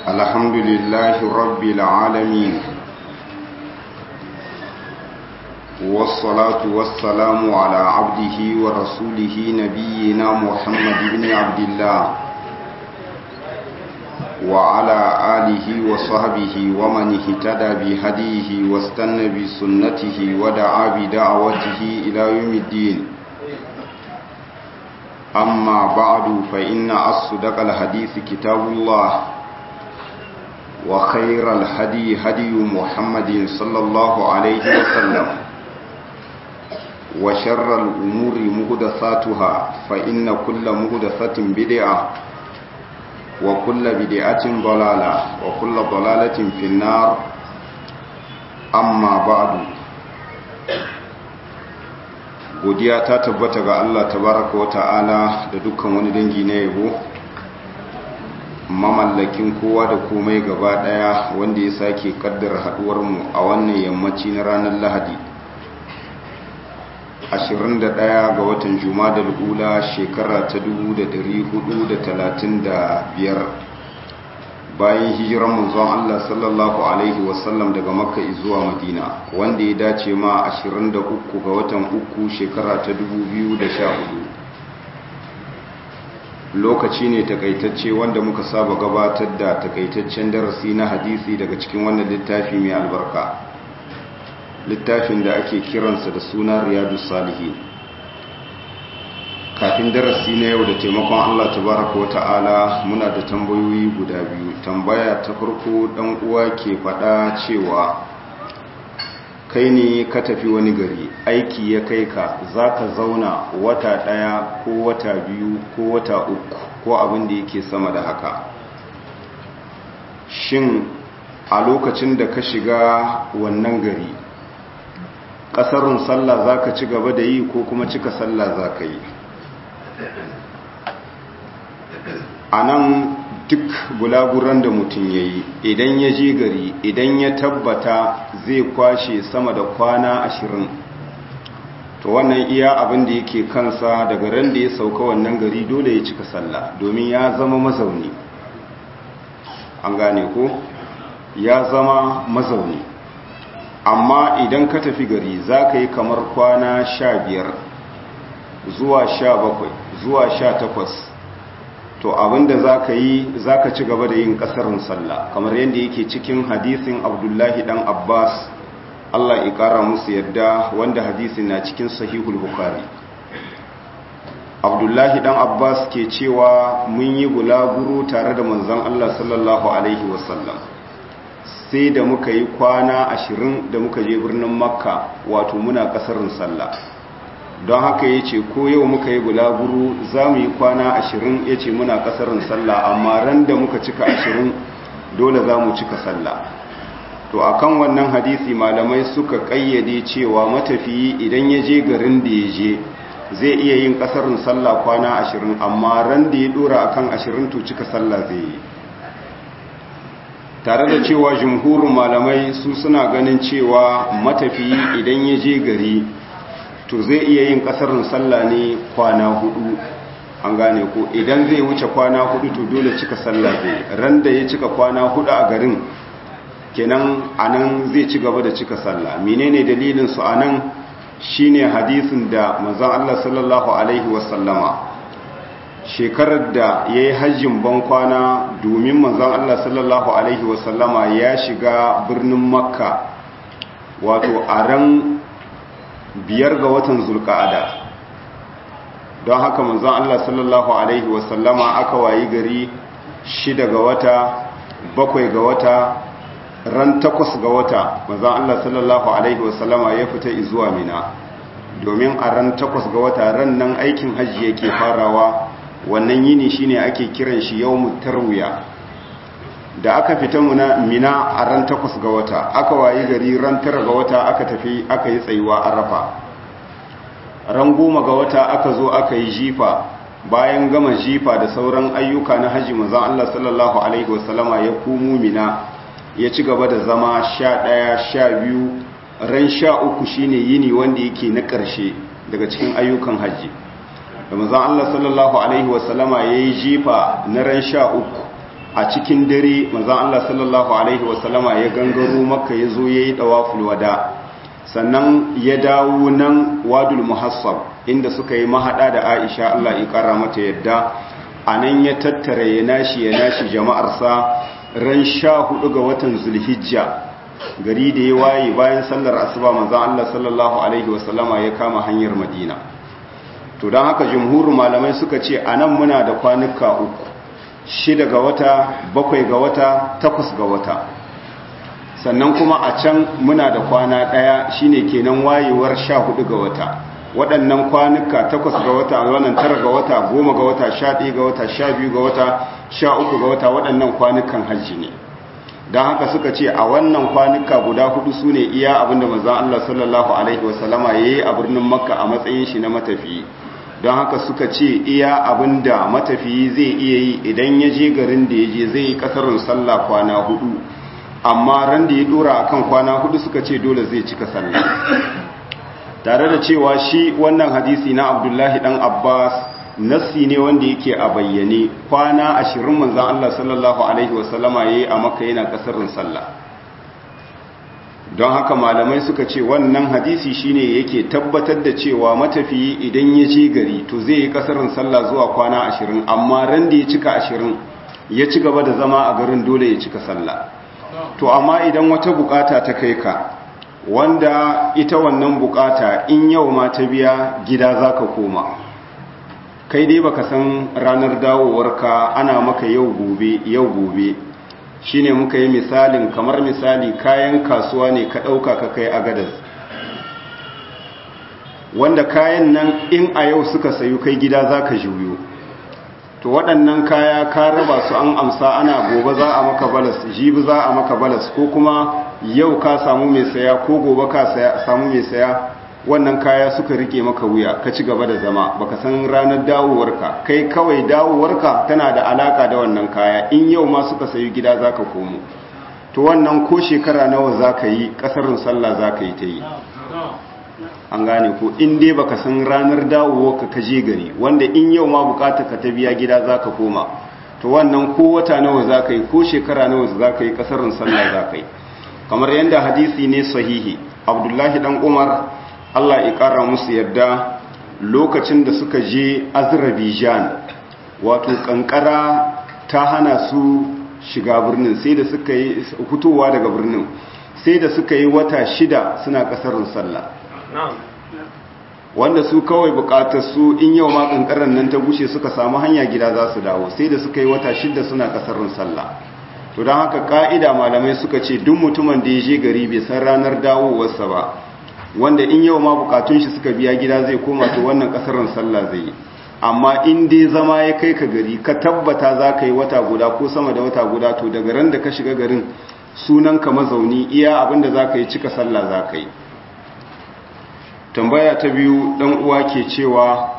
الحمد لله رب العالمين والصلاة والسلام على عبده ورسوله نبينا محمد بن عبد الله وعلى آله وصحبه ومن اهتدى بهديه واستنى بسنته ودعا بدعوته إلى يوم الدين أما بعد فإن أصدق الحديث كتاب الله وخير الهدي هدي محمد صلى الله عليه وسلم وشر الأمور مهدثاتها فإن كل مهدثة بدعة وكل بدعة ضلالة وكل ضلالة في النار أما بعد godiya ta tabbata ga Allah tabaraka wa ta'ala da dukkan wani dangi na yabo mamallakin kowa da komai gaba daya wanda ya sake kaddara haduwar mu a wannan yammaci na ranar Lahadi 21 ga watan Jumadal ula shekara ta 1435 bayan hijiran manzon Allah sallallahu alaihi wasallam daga Makka zuwa Madina wanda ya dace ma 23 ga watan uku shekara ta 2014 lokaci ne takaitacce wanda muka saba gabatar da takaitaccen darasi na hadisi daga cikin wannan littafi mai albarka littafin da ake kiransa da suna riyadu salihin kafin darasi na yau da taimakon Allah tabaraka wa ta'ala muna da tambayoyi guda biyu tambaya ta farko dan uwa ke faɗa cewa kai ne ka tafi wani gari aiki ya kai ka zaka zauna wata ɗaya ko wata biyu ko wata uku ko abin da yake sama da haka shin a lokacin da ka shiga wannan gari ƙasarun sallah zaka ci gaba da yi ko kuma cika sallah zaka yi a nan duk gulaguran da mutum ya yi idan ya je gari idan ya tabbata zai kwashe sama da kwana ashirin to wannan iya abin da yake kansa daga ran da ya sauka wannan gari dole ya cika sallah domin ya zama mazauni an gane ko ya zama mazauni amma idan ka tafi gari za ka yi kamar kwana sha biyar zuwa sha bakwai zuwa sha takwas to abinda za ka yi za ka ci gaba da yin ƙasarin sallah kamar yadda yake cikin hadisin abdullahi dan abbas allah ya ƙara musu yadda wanda hadisin na cikin sahihul bukari abdullahi dan abbas ke cewa mun yi gulaguro tare da manzon allah sallallahu alaihi wasallam sai da muka yi kwana ashirin da muka je birnin makka wato muna ƙasarin sallah don haka ya ce ko yau muka yi bulaguru za mu yi kwana ashirin ya ce muna kasarin sallah amma ran da muka cika ashirin dole za mu cika sallah to akan wannan hadisi malamai suka kayyade cewa matafiyi idan ya je garin da ya je zai iya yin kasarin sallah kwana ashirin amma ran da ya dora akan ashirin to cika sallah zai yi tare da cewa jumhurin malamai su suna ganin cewa matafiyi idan ya je gari to zai iya yin kasarin sallah ne kwana hudu an gane ko idan zai wuce kwana hudu to dole cika sallah zai ran da ya cika kwana hudu a garin kenan anan zai ci gaba da cika sallah menene dalilin su anan shine hadisin da manzon Allah sallallahu alaihi wasallama shekarar da yayi hajjin ban kwana domin manzon Allah sallallahu alaihi wasallama ya shiga birnin makka wato a ran biyar ga watan zulka'ada don haka manzon Allah sallallahu alaihi wasallama aka wayi gari shida ga wata bakwai ga wata ran takwas ga wata manzon Allah sallallahu alaihi wasallama ya fita zuwa mina domin a ran takwas ga wata ran nan aikin hajji yake farawa wannan yini shine ake kiran shi yawmut tarwiya da aka fita mina a ran takwas ga wata aka wayi gari ran tara ga wata aka tafi aka yi tsayuwa a rafa ran goma ga wata aka zo aka yi jifa bayan gama jifa da sauran ayyuka na hajji mazan Allah sallallahu alaihi wasallama ya kumu mina ya ci gaba da zama sha ɗaya sha biyu ran sha uku shine yini wanda yake na ƙarshe daga cikin ayyukan hajji da mazan Allah sallallahu alaihi wasallama ya yi jifa na ran sha uku a cikin dare manzon Allah sallallahu alaihi wasallama ya gangaro makka ya zo yayi dawaful wada sannan ya dawo nan wadul muhassab inda suka yi mahada da Aisha Allah ya kara mata yadda anan ya tattara ya nashi ya nashi jama'arsa ran sha hudu ga watan zulhijja gari da ya waye bayan sallar asuba manzon Allah sallallahu alaihi wasallama ya kama hanyar madina to don haka jumhurin malamai suka ce anan muna da kwanuka uku shida ga wata bakwai ga wata takwas ga wata sannan kuma a can muna da kwana ɗaya shine kenan wayewar sha hudu ga wata waɗannan kwanuka takwas ga wata wannan tara ga wata goma ga wata sha ɗaya ga wata sha biyu ga wata sha uku ga wata waɗannan kwanukan hajji ne don haka suka ce a wannan kwanuka guda hudu su ne iya abinda manzan Allah sallallahu alaihi wasallama ya yi a birnin makka a matsayin shi na matafiyi don haka suka ce iya abinda matafiyi zai iya yi idan ya je garin da ya je zai yi kasarin sallah kwana hudu amma ran da ya dora akan kwana hudu suka ce dole zai cika sallah tare da cewa shi wannan hadisi na abdullahi dan abbas nassi ne wanda yake a bayyane kwana ashirin manzan allah sallallahu alaihi wasallama ya yi a maka yana kasarin sallah don haka malamai suka ce wannan hadisi shine yake tabbatar da cewa matafiyi idan ya je gari to zai yi kasarin sallah zuwa kwana ashirin amma ran da ya cika ashirin ya ci gaba da zama a garin dole ya cika sallah to amma idan wata bukata ta kai ka wanda ita wannan bukata in yau ma ta biya gida za ka koma kai dai baka san ranar dawowarka ana maka yau gobe yau gobe shine muka yi misalin kamar misali kayan kasuwa ne ka ɗauka ka kai agadas wanda kayan nan in a yau suka sayu kai gida za ka juyo to waɗannan kaya ka raba su an amsa ana gobe za a maka balas jibi za a maka balas ko kuma yau ka samu mai saya ko gobe ka samu mai saya wannan kaya suka rike maka wuya ka ci gaba da zama baka san ranar dawowarka kai kawai dawowarka tana da alaka da wannan kaya in yau ma suka sayi gida zaka komo to wannan ko shekara nawa zaka yi kasarin sallah zaka yi ta yi an gane ko in dai baka san ranar dawowarka ka je gari wanda in yau ma bukata ka ta biya gida zaka koma to wannan ko wata nawa zaka yi ko shekara nawa zaka yi kasarin sallah zaka yi kamar yadda hadisi ne sahihi abdullahi dan umar Allah ya ƙara musu yadda lokacin da suka je Azerbaijan wato kankara ta hana su shiga birnin sai da suka yi fitowa daga birnin sai da suka yi wata shida suna ƙasarin sallah wanda su kawai buƙatar su in yau ma kankarar nan ta bushe suka samu hanya gida za su dawo sai da suka yi wata shida suna ƙasarin sallah to don haka ka'ida malamai suka ce duk mutumin da ya je gari bai san ranar dawowarsa ba wanda in yau ma bukatun shi suka biya gida zai koma to wannan kasarin sallah zai yi amma in dai zama ya kai ka gari ka tabbata za ka yi wata guda ko sama da wata guda to daga ran da ka shiga garin sunan ka mazauni iya abinda za ka yi cika sallah za ka yi tambaya ta biyu dan uwa ke cewa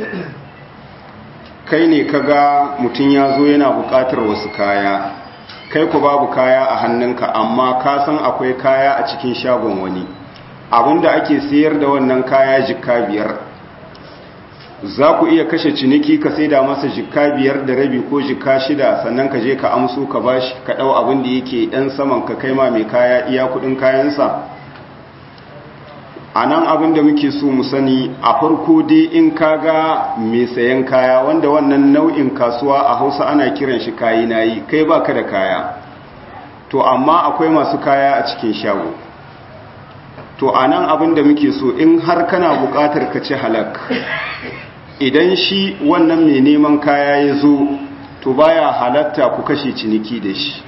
kai ne kaga mutum ya zo yana bukatar wasu kaya kai ku babu kaya a hannunka amma ka san akwai kaya a cikin shagon wani abinda ake sayar da wannan kaya jikka biyar za ku iya kashe ciniki ka sai da masa jikka biyar da rabi ko jikka shida sannan ka je ka amso ka bashi ka ɗau abin da yake ɗan saman ka kai ma mai kaya iya kuɗin kayansa a nan abin da muke so mu sani a farko dai in ka ga mai sayan kaya wanda wannan nau'in kasuwa a hausa ana kiran shi kayi nayi kai baka da kaya to amma akwai masu kaya a cikin shago to a nan abin da muke so in har kana buƙatar ka ci halak idan shi wannan mai neman kaya ya zo to baya halatta ku kashe ciniki da shi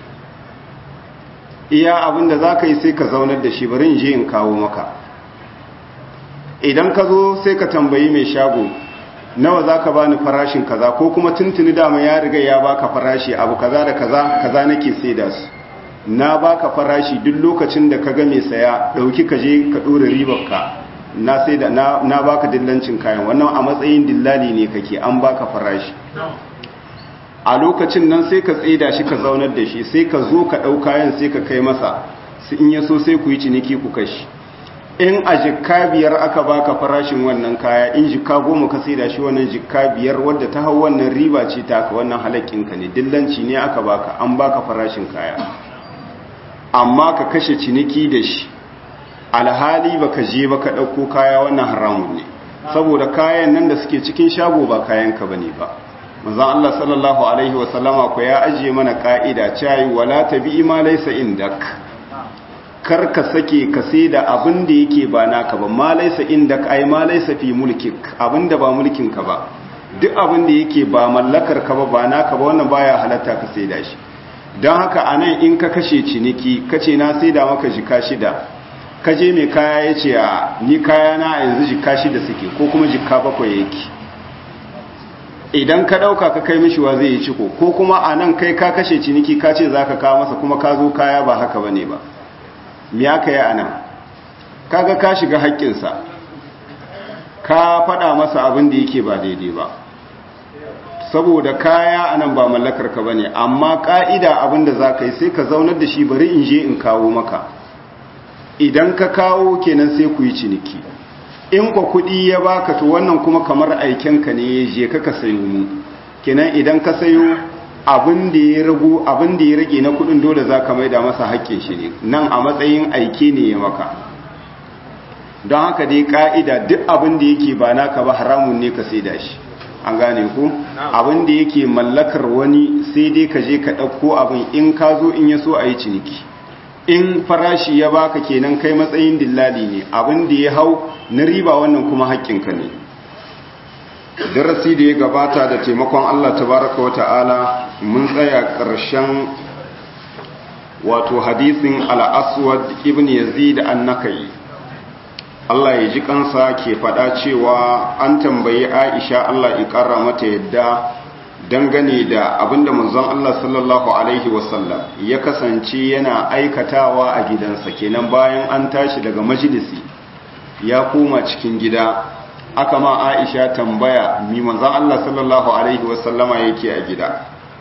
iya abin da za ka yi sai ka zaunar da shi bari in je in kawo maka idan ka zo sai ka tambayi mai shago nawa za ka bani farashin kaza ko kuma tuntuni dama ya riga ya baka farashi abu kaza da kaza kaza nake sai da su na baka farashi duk lokacin da ka ga mai saya dauki ka je ka dora ribarka na sai da na, na baka dillancin kayan wannan a matsayin dillali ne kake an baka farashi a lokacin nan sai ka tsaida shi ka zaunar da shi sai ka zo ka dau kayan sai ka kai masa in ya so sai ku yi ciniki ku kashi in a jikka biyar aka baka farashin wannan kaya in jikka goma ka sai da shi wannan jikka biyar wadda ta hau wannan riba ce ta ka wannan halakinka ne dillanci ne aka baka an baka farashin kaya amma ka kashe ciniki da shi alhali baka je baka ɗauko kaya wannan haramun ne saboda kayan nan da suke cikin shago ba kayanka bane ba manzon Allah sallallahu alaihi wasallama ko ya ajiye mana ka'ida cewa wala tabi ma laysa indak kar ka sake ka sai da abin da yake ba naka ba ma laysa indak ai ma laysa fi mulkik abin da ba mulkin ka ba duk abin da yake ba mallakar ka ba ba naka ba wannan baya halatta ka sai da shi don haka anan in ka kashe ciniki kace na sai da maka jika shida ka je mai kaya ya ce a ni kaya na yanzu jika shida suke ko kuma jika bakwai yake idan ka ɗauka ka kai mishi wa zai yi ciko ko kuma a nan kai ka kashe ciniki ka ce za ka kawo masa kuma ka zo kaya ba haka ba ne ba mi aka yi a nan kaga ka shiga haƙƙinsa ka faɗa masa abin da yake ba daidai ba saboda kaya a nan ba mallakar ka ba ne amma ƙa'ida abin da za ka yi sai ka zaunar da shi bari in je in kawo maka idan ka kawo kenan sai ku yi ciniki in kwa kuɗi ya baka to wannan kuma kamar aikenka ne ya je ka sayo mu kenan idan ka sayo abin da ya ragu abin da ya rage na kuɗin dole za ka maida masa haƙƙin shi ne nan a matsayin aike ne ya maka don haka dai ƙa'ida duk abin da yake ba naka ba haramun ne ka saida shi an gane ku abin da yake mallakar wani sai dai ka je ka ɗauko abin in ka zo in ya so a yi ciniki in farashi ya baka kenan kai matsayin dillali ne abin da ya hau na riba wannan kuma haƙƙinka ne darasi da ya gabata da taimakon Allah tabaraka wata'ala mun tsaya ƙarshen wato hadisin al-aswad ibn yazid an-nakai Allah ya ji kansa ke faɗa cewa an tambayi Aisha Allah ya ƙara mata yadda dangane da abinda manzon Allah sallallahu alaihi wasallam ya kasance yana aikatawa a gidansa kenan bayan an tashi daga majalisi ya koma cikin gida aka ma Aisha tambaya mi manzon Allah sallallahu alaihi wasallama yake a gida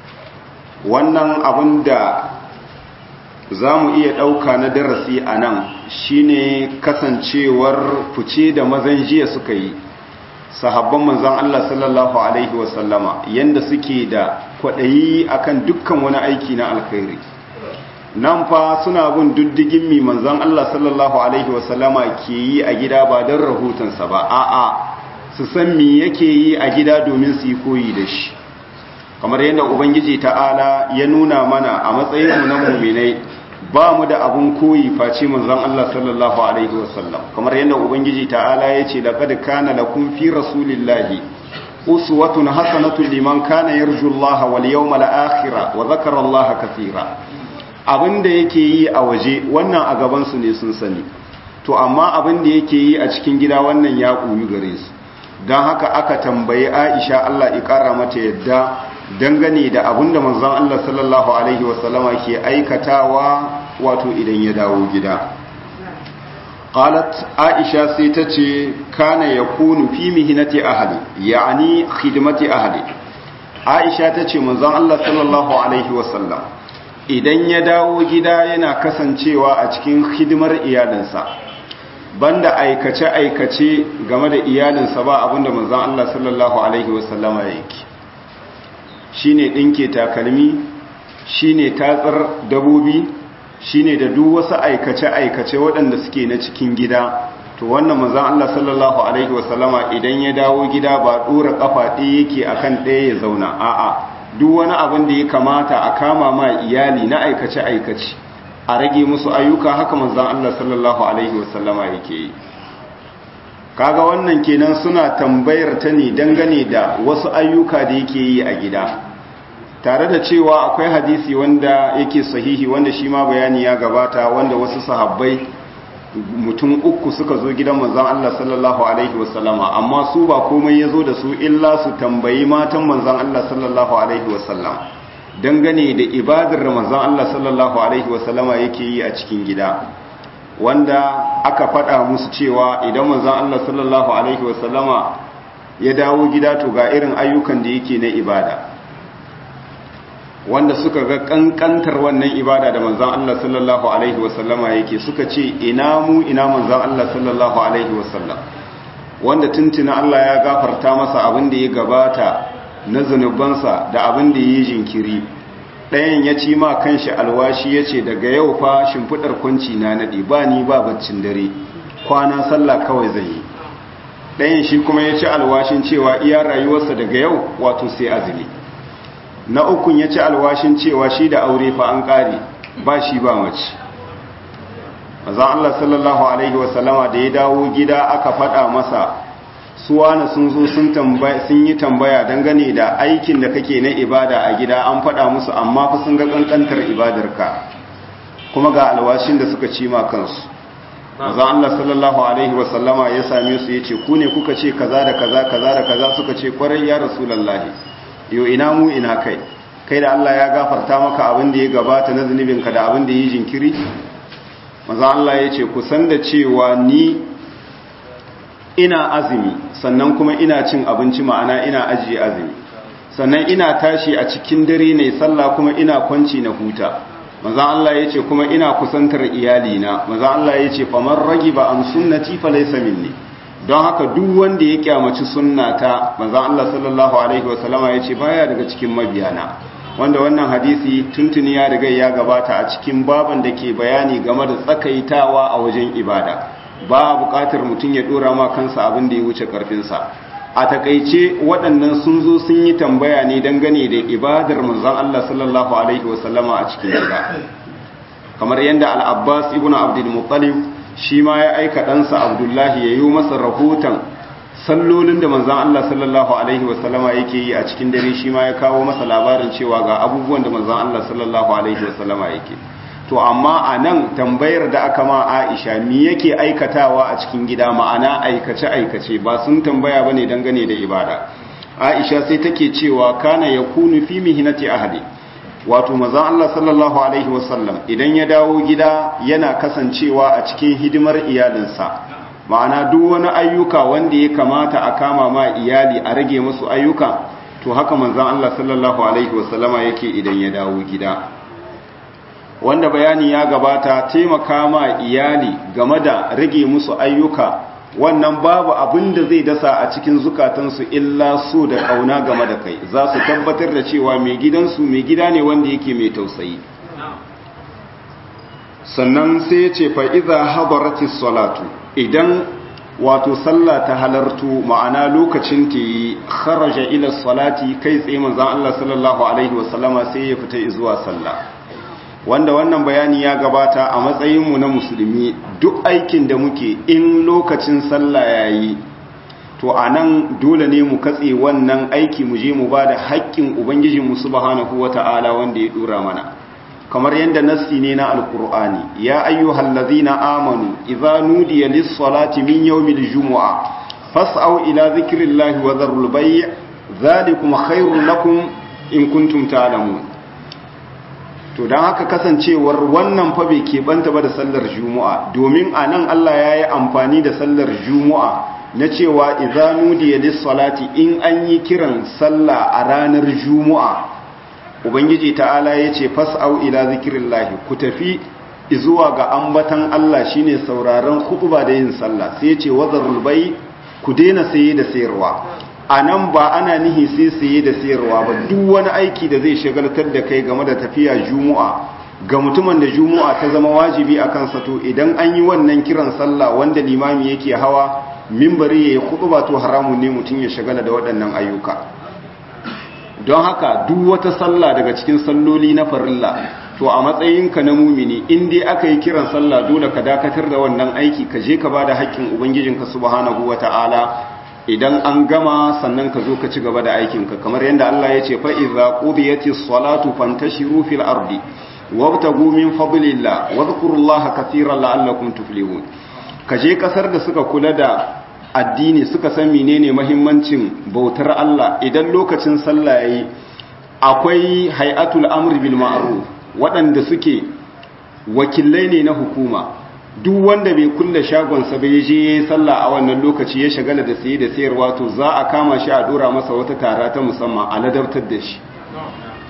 wannan abinda za mu iya ɗauka na darasi a nan shine kasancewar fice da mazan jiya suka yi sahabban manzan Allah sallallahu Alaihi wasallama yadda suke da kwaɗayi akan dukkan wani aiki na alkhairi nan fa suna bin diddigin mi manzan Allah sallallahu Alaihi wasallama ke yi a gida ba don rahotonsa ba a'a su san mi yake yi a gida domin su yi koyi da shi kamar yadda ubangiji ta'ala ya nuna mana a matsayinmu na muminai ba mu da abun koyi face manzon Allah sallallahu alaihi wasallam kamar yadda ubangiji ta'ala ya ce laqad kana lakum fi rasulillahi uswatun hasanatun liman kana yarju Allah wal yawmal akhir wa dhakara Allah kaseera abinda yake yi a waje wannan a gaban su ne sun sani to amma abinda yake yi a cikin gida wannan ya koyi gare su dan haka aka tambayi Aisha Allah ya kara mata yadda dangane da abinda manzon Allah sallallahu alaihi wasallama ke aikatawa wato idan ya dawo gida qalat aisha sai tace kana yakunu fi mihnati ahli yani khidmati ahli aisha tace manzon Allah sallallahu alaihi wasallam idan ya dawo gida yana kasancewa a cikin hidimar iyalinsa banda aikace aikace game da iyalinsa ba abinda manzon Allah sallallahu alaihi wasallama yake shine dinke takalmi shine tatsar dabobi shine da duk wasu aikace-aikace waɗanda suke na cikin gida to wannan manzon Allah sallallahu alaihi wasallama idan ya dawo gida ba dora kafa ɗaya yake akan ɗaya ya zauna a'a duk wani abin da ya kamata a kama ma iyali na aikace-aikace a rage musu ayyuka haka manzon Allah sallallahu alaihi wasallama yake yi kaga wannan kenan suna tambayar ta ne dangane da wasu ayyuka da yake yi a gida tare da cewa akwai hadisi wanda yake sahihi wanda shi ma bayani ya gabata wanda wasu sahabbai mutum uku suka zo gidan manzon Allah sallallahu alaihi wasallama amma su ba komai yazo da su illa su tambayi matan manzon Allah sallallahu alaihi wasallam dangane da ibadar manzon Allah sallallahu alaihi wasallama yake yi a cikin gida wanda aka faɗa musu cewa idan manzon Allah sallallahu alaihi wasallama ya dawo gida to ga irin ayyukan da yake na ibada wanda suka ga kankantar wannan ibada da manzan Allah sallallahu alaihi wasallama yake suka ce ina mu ina manzan Allah sallallahu alaihi wasallam wanda tuntuna Allah ya gafarta masa abin da ya gabata na zunubansa da abin da ya yi jinkiri ɗayan ya ci ma kanshi alwashi ya ce daga yau fa shimfiɗar kwanci na naɗi ba ni ba baccin dare kwana sallah kawai zai yi ɗayan shi kuma ya ci alwashin cewa iya rayuwarsa daga yau wato sai azumi na ukun ya ci alwashin cewa shi da aure fa an ƙare ba shi ba mace mazan Allah sallallahu Alaihi wasallama da ya dawo gida aka faɗa masa suwana sun zo sun yi tambaya dangane da aikin da kake na ibada a gida an faɗa musu amma fa sun ga ƙanƙantar ibadarka kuma ga alwashin da suka ci ma kansu mazan Allah sallallahu Alaihi wasallama ya same su ya ce ku ne kuka ce kaza da kaza kaza da kaza suka ce kwarai ya rasulallahi yau ina mu ina kai kai da Allah ya gafarta maka abin da ya gabata na zunubinka da abin da ya yi jinkiri maza Allah ya ce kusan da cewa ni ina azumi sannan kuma ina cin abinci ma'ana ina ajiye azumi sannan ina tashi a cikin dare ne sallah kuma ina kwanci na huta maza Allah ya ce kuma ina kusantar iyalina maza Allah ya ce famar ragi ba an sunnati fa laysa minni don haka duk wanda ya kyamaci sunnata maza Allah sallallahu alaihi wasallama ya ce baya daga cikin mabiyana wanda wannan hadisi tuntuni ya riga ya gabata a cikin baban da ke bayani game da tsakaitawa a wajen ibada ba buƙatar mutum ya dora ma kansa abin da ya wuce karfinsa a takaice waɗannan sun zo sun yi tambaya ne dangane da ibadar manzon Allah sallallahu alaihi wasallama a cikin gida kamar yadda al-Abbas ibn Abdul Muttalib shi ma ya aika ɗansa Abdullahi ya yi masa rahoton sallolin da manzan Allah sallallahu Alaihi wasallama yake yi a cikin dare shi ma ya kawo masa labarin cewa ga abubuwan da manzan Allah sallallahu Alaihi wasallama yake to amma a nan tambayar da aka ma aisha mi yake aikatawa a cikin gida ma'ana aikace-aikace ba sun tambaya ba ne dangane da ibada aisha sai take cewa kana ya kunu fi mihinati ahadi wato manzan Allah sallallahu Alaihi wasallam idan ya dawo gida yana kasancewa a cikin hidimar iyalinsa ma'ana duk wani ayyuka wanda ya kamata a kama ma iyali a rage musu ayyuka to haka manzon Allah sallallahu alaihi wasallama yake idan ya dawo gida wanda bayani ya gabata taimaka ma iyali game da rage musu ayyuka wannan babu abin da zai dasa a cikin zukatansu illa so da kauna game da kai za su tabbatar da cewa mai gidansu mai gida ne wanda yake mai tausayi sannan sai ya ce fa'iza habaratis salatu idan wato sallah ta halartu ma'ana lokacin ta yi kharaja ila salati kai tsaye manzan Allah sallallahu Alaihi wasallama sai ya fita zuwa sallah wanda wannan bayani ya gabata a matsayinmu na musulmi duk aikin da muke in lokacin sallah ya yi to a nan dole ne mu katse wannan aiki mu je mu ba da haƙƙin ubangijinmu subhanahu wa ta'ala wanda ya ɗora mana kamar yadda nassi ne na alkur'ani ya ayyuhal ladzina amanu idza nudiya lis-salati min yawmil jumu'a fas'au ila dhikrillahi wa dharul bay' dhalikum khairul lakum in kuntum ta'lamun to dan haka kasancewar wannan fa bai keɓanta ba da sallar juma'a domin anan Allah ya yi amfani da sallar juma'a na cewa idza nudiya lis-salati in an yi kiran sallah a ranar juma'a ubangiji ta'ala ya ce fas'au ila zikirillahi ku tafi zuwa ga ambatan Allah shine sauraron khutba da yin sallah sai ya ce wazarul bai ku daina saye da sayarwa anan ba ana nihi sai saye da sayarwa ba duk wani aiki da zai shagaltar da kai game da tafiya juma'a ga mutumin da juma'a ta zama wajibi a kansa to idan an yi wannan kiran sallah wanda limami yake hawa mimbari ya yi khutba to haramun ne mutum ya shagala da waɗannan ayyuka don haka duk wata sallah daga cikin salloli na farilla to a matsayinka na mumini in dai aka yi kiran sallah dole ka dakatar da wannan aiki ka je ka ba da haƙƙin ubangijinka subhanahu wata'ala idan an gama sannan ka zo ka ci gaba da aikinka kamar yadda Allah ya ce fa idza qudiyatis salatu fantashiru fil ardi wabtagu min fadlillah wadhkurullaha katiran la'allakum tuflihun ka je kasar da suka kula da addini suka san menene mahimmancin bautar Allah idan lokacin sallah yayi akwai hay'atul amri bil ma'ruf waɗanda suke wakilai ne na hukuma duk wanda bai kulle shagonsa bai je yayi sallah a wannan lokaci ya shagala da saye da sayarwa to za a kama shi a dora masa wata tara ta musamman a ladabtar da shi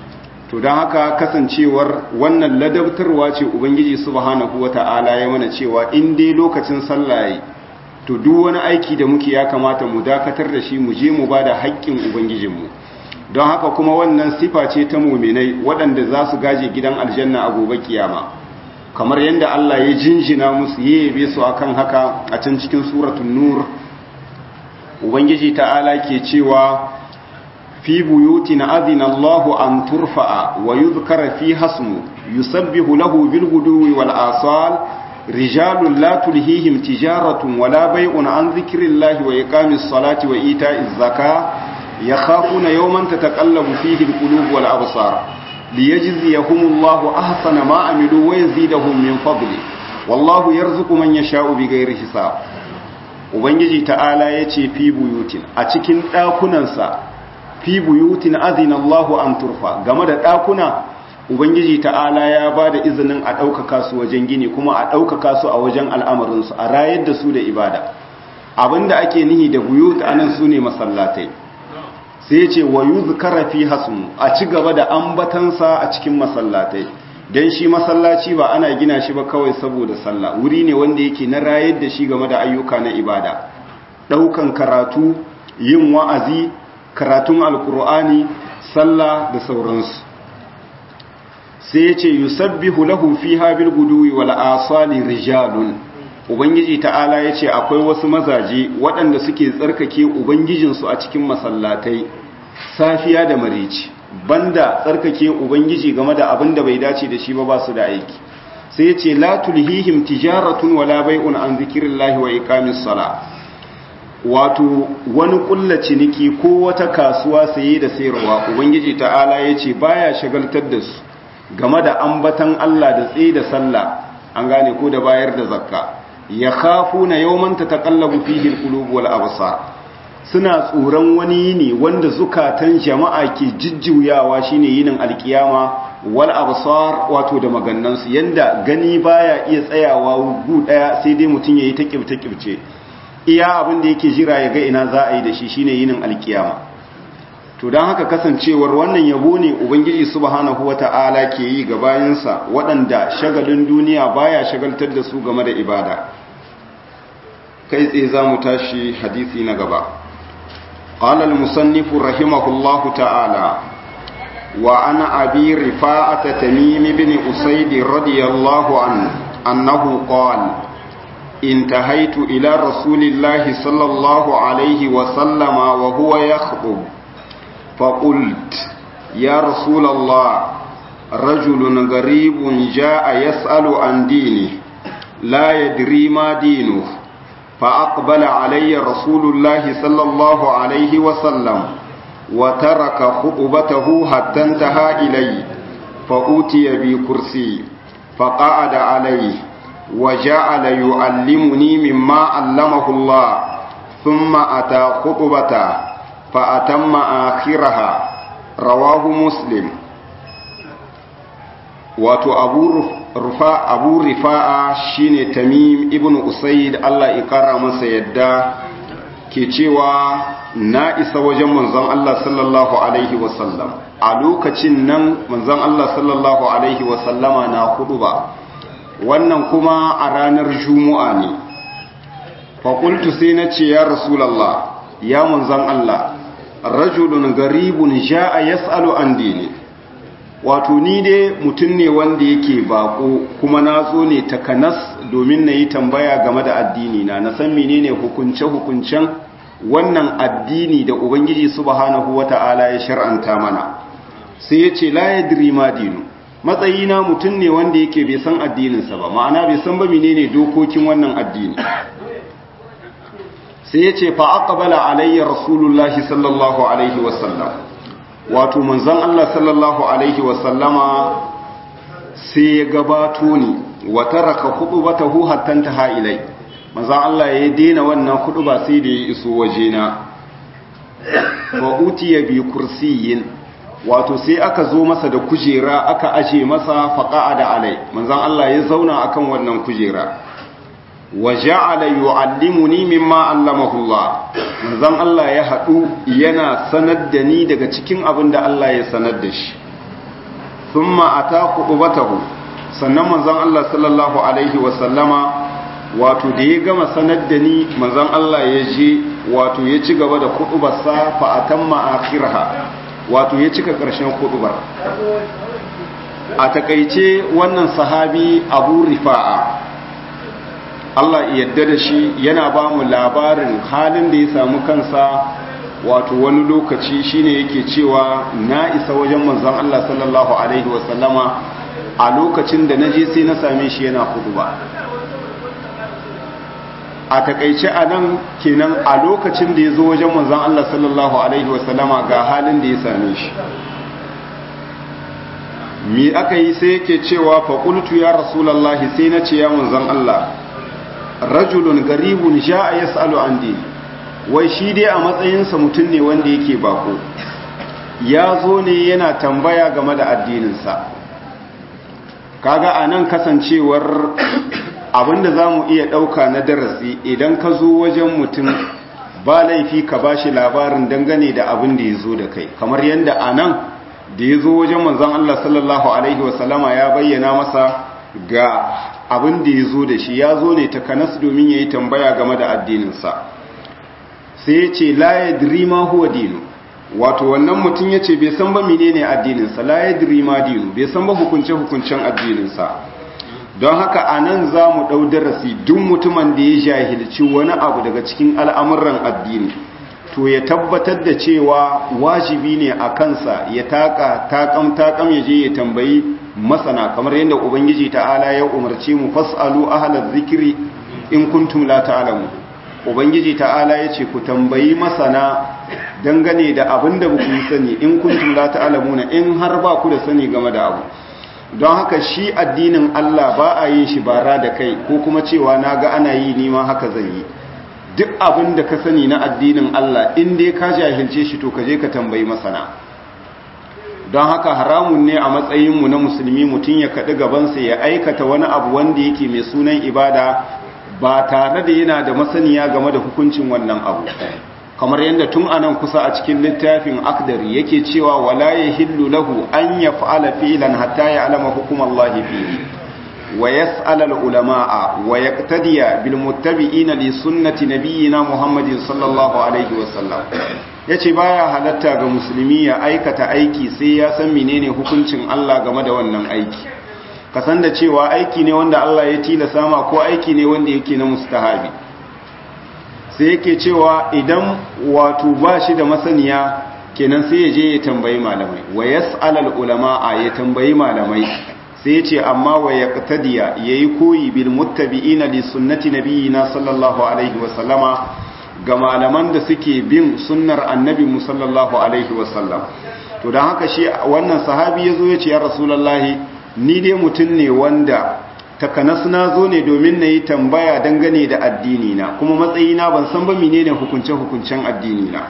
to don haka kasancewar wannan ladabtarwa ce ubangiji subhanahu wata'ala ya mana cewa in dai lokacin sallah to duk wani aiki da muke ya kamata mu dakatar da shi mu je mu bada haƙƙin ubangijinmu don haka kuma wannan sifa ce ta muminai waɗanda za su gaje gidan aljanna a gobe kiyama kamar yadda Allah ya jinjina musu yabe su akan haka a can cikin suratul nur ubangiji ta'ala ke cewa fi buyutin adina Allah an turfa'a wa yuzkara fi hasmu yusabbihu lahu bil guduwi wal asal rijalun la tulhihim tijaratun wala bay'un an dhikrillahi wa iqamis salati wa ita'iz zakah يخافون يوما تتقلب فيه القلوب والأبصار ليجزيهم الله أحسن ما عملوا ويزيدهم من فضله والله يرزق من يشاء بغير حساب ubangiji ta'ala ya ce fi buyutin a cikin ɗakunansa fi buyutin azina Allahu an turfa game da ɗakuna ubangiji ta'ala ya ba da izinin a ɗaukaka su wajen gini kuma a ɗaukaka su a wajen al'amarinsu a rayar da su da ibada abinda ake nihi da buyut anan su ne masallatai sai ce wa yuzkara fi hasmu a ci gaba da ambatansa a cikin masallatai dan shi masallaci ba ana gina shi ba kawai saboda sallah wuri ne wanda yake na rayar da shi game da ayyuka na ibada daukan karatu yin wa'azi karatun alkur'ani sallah da sauransu sai ya ce yusabbihu lahu fiha bil guduwi wal asali rijalun ubangiji ta'ala ya ce akwai wasu mazaje waɗanda suke tsarkake ubangijinsu a cikin masallatai safiya da marici banda tsarkake ubangiji game da abin da bai dace da shi ba ba su da aiki sai ya ce la tulhihim tijaratun wala bai'un an zikirillahi wa iqamis sala wato wani kulla ciniki ko wata kasuwa saye da sayarwa ubangiji ta'ala ya ce baya shagaltar da su game da ambatan Allah da tsaye da sallah an gane ko da bayar da zakka ya khafu na yawman ta taƙallabu fihil ƙulubu wal absar suna tsoron wani yini wanda zukatan jama'a ke jijjuyawa shine yinin alkiyama wal absar wato da magannansu yanda gani baya iya tsayawa gu daya sai dai mutum yayi ta kibta kibce iya abin da yake jira ya ga ina za a yi da shi shine yinin alkiyama to dan haka kasancewar wannan yabo ne ubangiji subhanahu wata'ala ke yi ga bayansa waɗanda shagalin duniya baya shagaltar da su game da ibada kai tsaye za mu tashi hadisi na gaba قال المصنف رحمه الله تعالى وعن أبي رفاعة تميم بن أسيد رضي الله عنه أنه قال انتهيت إلى رسول الله صلى الله عليه وسلم وهو يخطب فقلت يا رسول الله رجل غريب جاء يسأل عن دينه لا يدري ما دينه فأقبل علي رسول الله صلى الله عليه وسلم وترك خطبته حتى انتهى إلي فأوتي بكرسي فقعد عليه وجعل يعلمني مما علمه الله ثم أتى خطبته فأتم آخرها رواه مسلم wato abu rufa abu rifa'a shine tamim ibn usaid Allah ya kara masa yadda ke cewa na isa wajen manzon Allah sallallahu alaihi wasallam a lokacin nan manzon Allah sallallahu alaihi wasallama na hudu ba wannan kuma a ranar juma'a ne faƙultu sai na ce ya rasulallah ya manzon Allah rajulun garibun ja'a yas'alu an dini wato ni dai mutum ne wanda yake bako kuma na zo ne takanas domin na yi tambaya game da addini na na san menene hukunce-hukuncen wannan addini da ubangiji subhanahu wata'ala ya shar'anta mana sai ya ce la yadri ma dinu matsayina mutum ne wanda yake bai san addininsa ba ma'ana bai san ba menene dokokin wannan addini sai ya ce fa aqbala alayya rasulullahi sallallahu alaihi wasallam wato manzon Allah sallallahu alaihi wasallama sai ya gabato ni wa taraka khutbatahu hatta taha ilai manzon Allah ya daina wannan khutba sai da ya iso wajena wa utiya bi kursiyin wato sai aka zo masa da kujera aka aje masa faqa'ada alai manzon Allah ya zauna akan wannan kujera wa ja'ala yu'allimuni mimma allamahu Allah manzon Allah ya hadu yana sanar da ni daga cikin abin da Allah ya sanar da shi thumma ata khutbatahu sannan manzon Allah sallallahu alaihi wa sallama wato da ya gama sanar da ni manzon Allah ya je wato ya ci gaba da khutbarsa fa atamma akhiraha wato ya cika ƙarshen khutbar a takaice wannan sahabi Abu Rifa'a Allah yadda da shi yana ba mu labarin halin da ya samu kansa wato wani lokaci shine yake cewa na isa wajen manzon Allah sallallahu alaihi wasallama a lokacin da naje sai na same shi yana ba. a takaice a nan kenan a lokacin da ya zo wajen manzon Allah sallallahu alaihi wasallama ga halin da ya same shi mi aka yi sai yake cewa faƙultu ya rasulallahi sai na ce ya manzon Allah rajulun garibun ja'a yas'alu an dini wai shi dai a matsayinsa mutum ne wanda yake bako ya zo ne yana tambaya game da addininsa kaga a nan kasancewar abinda za mu iya ɗauka na darasi idan ka zo wajen mutum ba laifi ka ba shi labarin dangane da abin da ya zo da kai kamar yadda a nan da ya zo wajen manzan Allah sallallahu Alaihi wasallama ya bayyana masa ga abin da ya zo da shi ya zo ne takanas domin ya yi tambaya game da addininsa sai ya ce laye dirima huwa dinu wato wannan mutum ya ce bai san ba menene addininsa laye dirima dinu bai san ba hukunce-hukuncen addininsa don haka a nan za mu ɗau darasi duk mutumin da ya jahilci wani abu daga cikin al'amuran addini to ya tabbatar da cewa wajibi ne a kansa ya taka takam takam ya je ya tambayi masana kamar yadda ubangiji ta'ala ya umarce mu fasalu ahlaz zikri in kuntum la ta'lamu ubangiji ta'ala ya ce ku tambayi masana dangane da abin da ku sani in kuntum la ta'lamuna in har ba ku da sani game da abu don haka shi addinin Allah ba a yin shi bara da kai ko kuma cewa naga ana yi nima haka zan yi duk abin da ka sani na addinin Allah in dai ka jahilce shi to ka je ka tambayi masana don haka haramun ne a matsayinmu na musulmi mutum ya kaɗi gabansa ya aikata wani abu wanda yake mai sunan ibada ba tare da yana da masaniya game da hukuncin wannan abu kamar yadda tun anan kusa a cikin littafin akdari yake cewa wala ya hillu lahu an ya fa'ala filan hatta ya alama hukumallahi fihi wa yas'ala al-ulama'a wa yaqtadiya bil muttabi'ina li sunnati nabiyyina Muhammadin sallallahu alaihi wa sallam yace baya halatta ga musulmi ya aikata aiki sai ya san menene hukuncin Allah game da wannan aiki kasan da cewa aiki ne wanda Allah ya tilasa ma ko aiki ne wanda yake na mustahabi sai yake cewa idan wato ba shi da masaniya kenan sai ya je ya tambayi malamai wa yas'alal ulama'a ya tambayi malamai sai ya ce amma wa yaqtadiya yayi koyi bil muttabi'ina li sunnati nabiyina sallallahu alaihi wa sallama ga malaman da suke bin sunnar annabi mu sallallahu alaihi wa sallam to dan haka shi wannan sahabi yazo ya ce ya rasulullahi ni dai mutun ne wanda takanas na zo ne domin na yi tambaya dangane da addinina kuma matsayina ban san ba menene hukunce-hukuncen addinina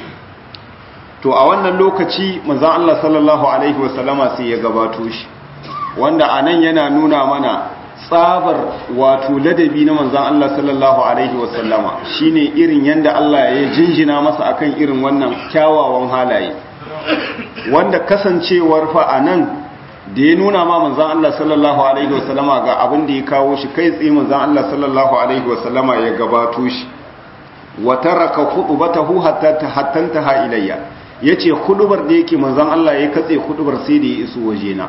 to a wannan lokaci manzon Allah sallallahu alaihi wasallama sai ya gabato shi wanda anan yana nuna mana tsabar wato ladabi na manzon Allah sallallahu alaihi wasallama shine irin yanda Allah ya jinjina masa akan irin wannan kyawawan halaye wanda kasancewar fa anan da ya nuna ma manzan Allah sallallahu Alaihi wasallama ga abin da ya kawo shi kai tsaye manzan Allah sallallahu Alaihi wasallama ya gabato shi wata raka hudubatahu hattanta ha ilayya ya ce hudubar da yake manzan Allah ya katse hudubar sai da ya iso wajena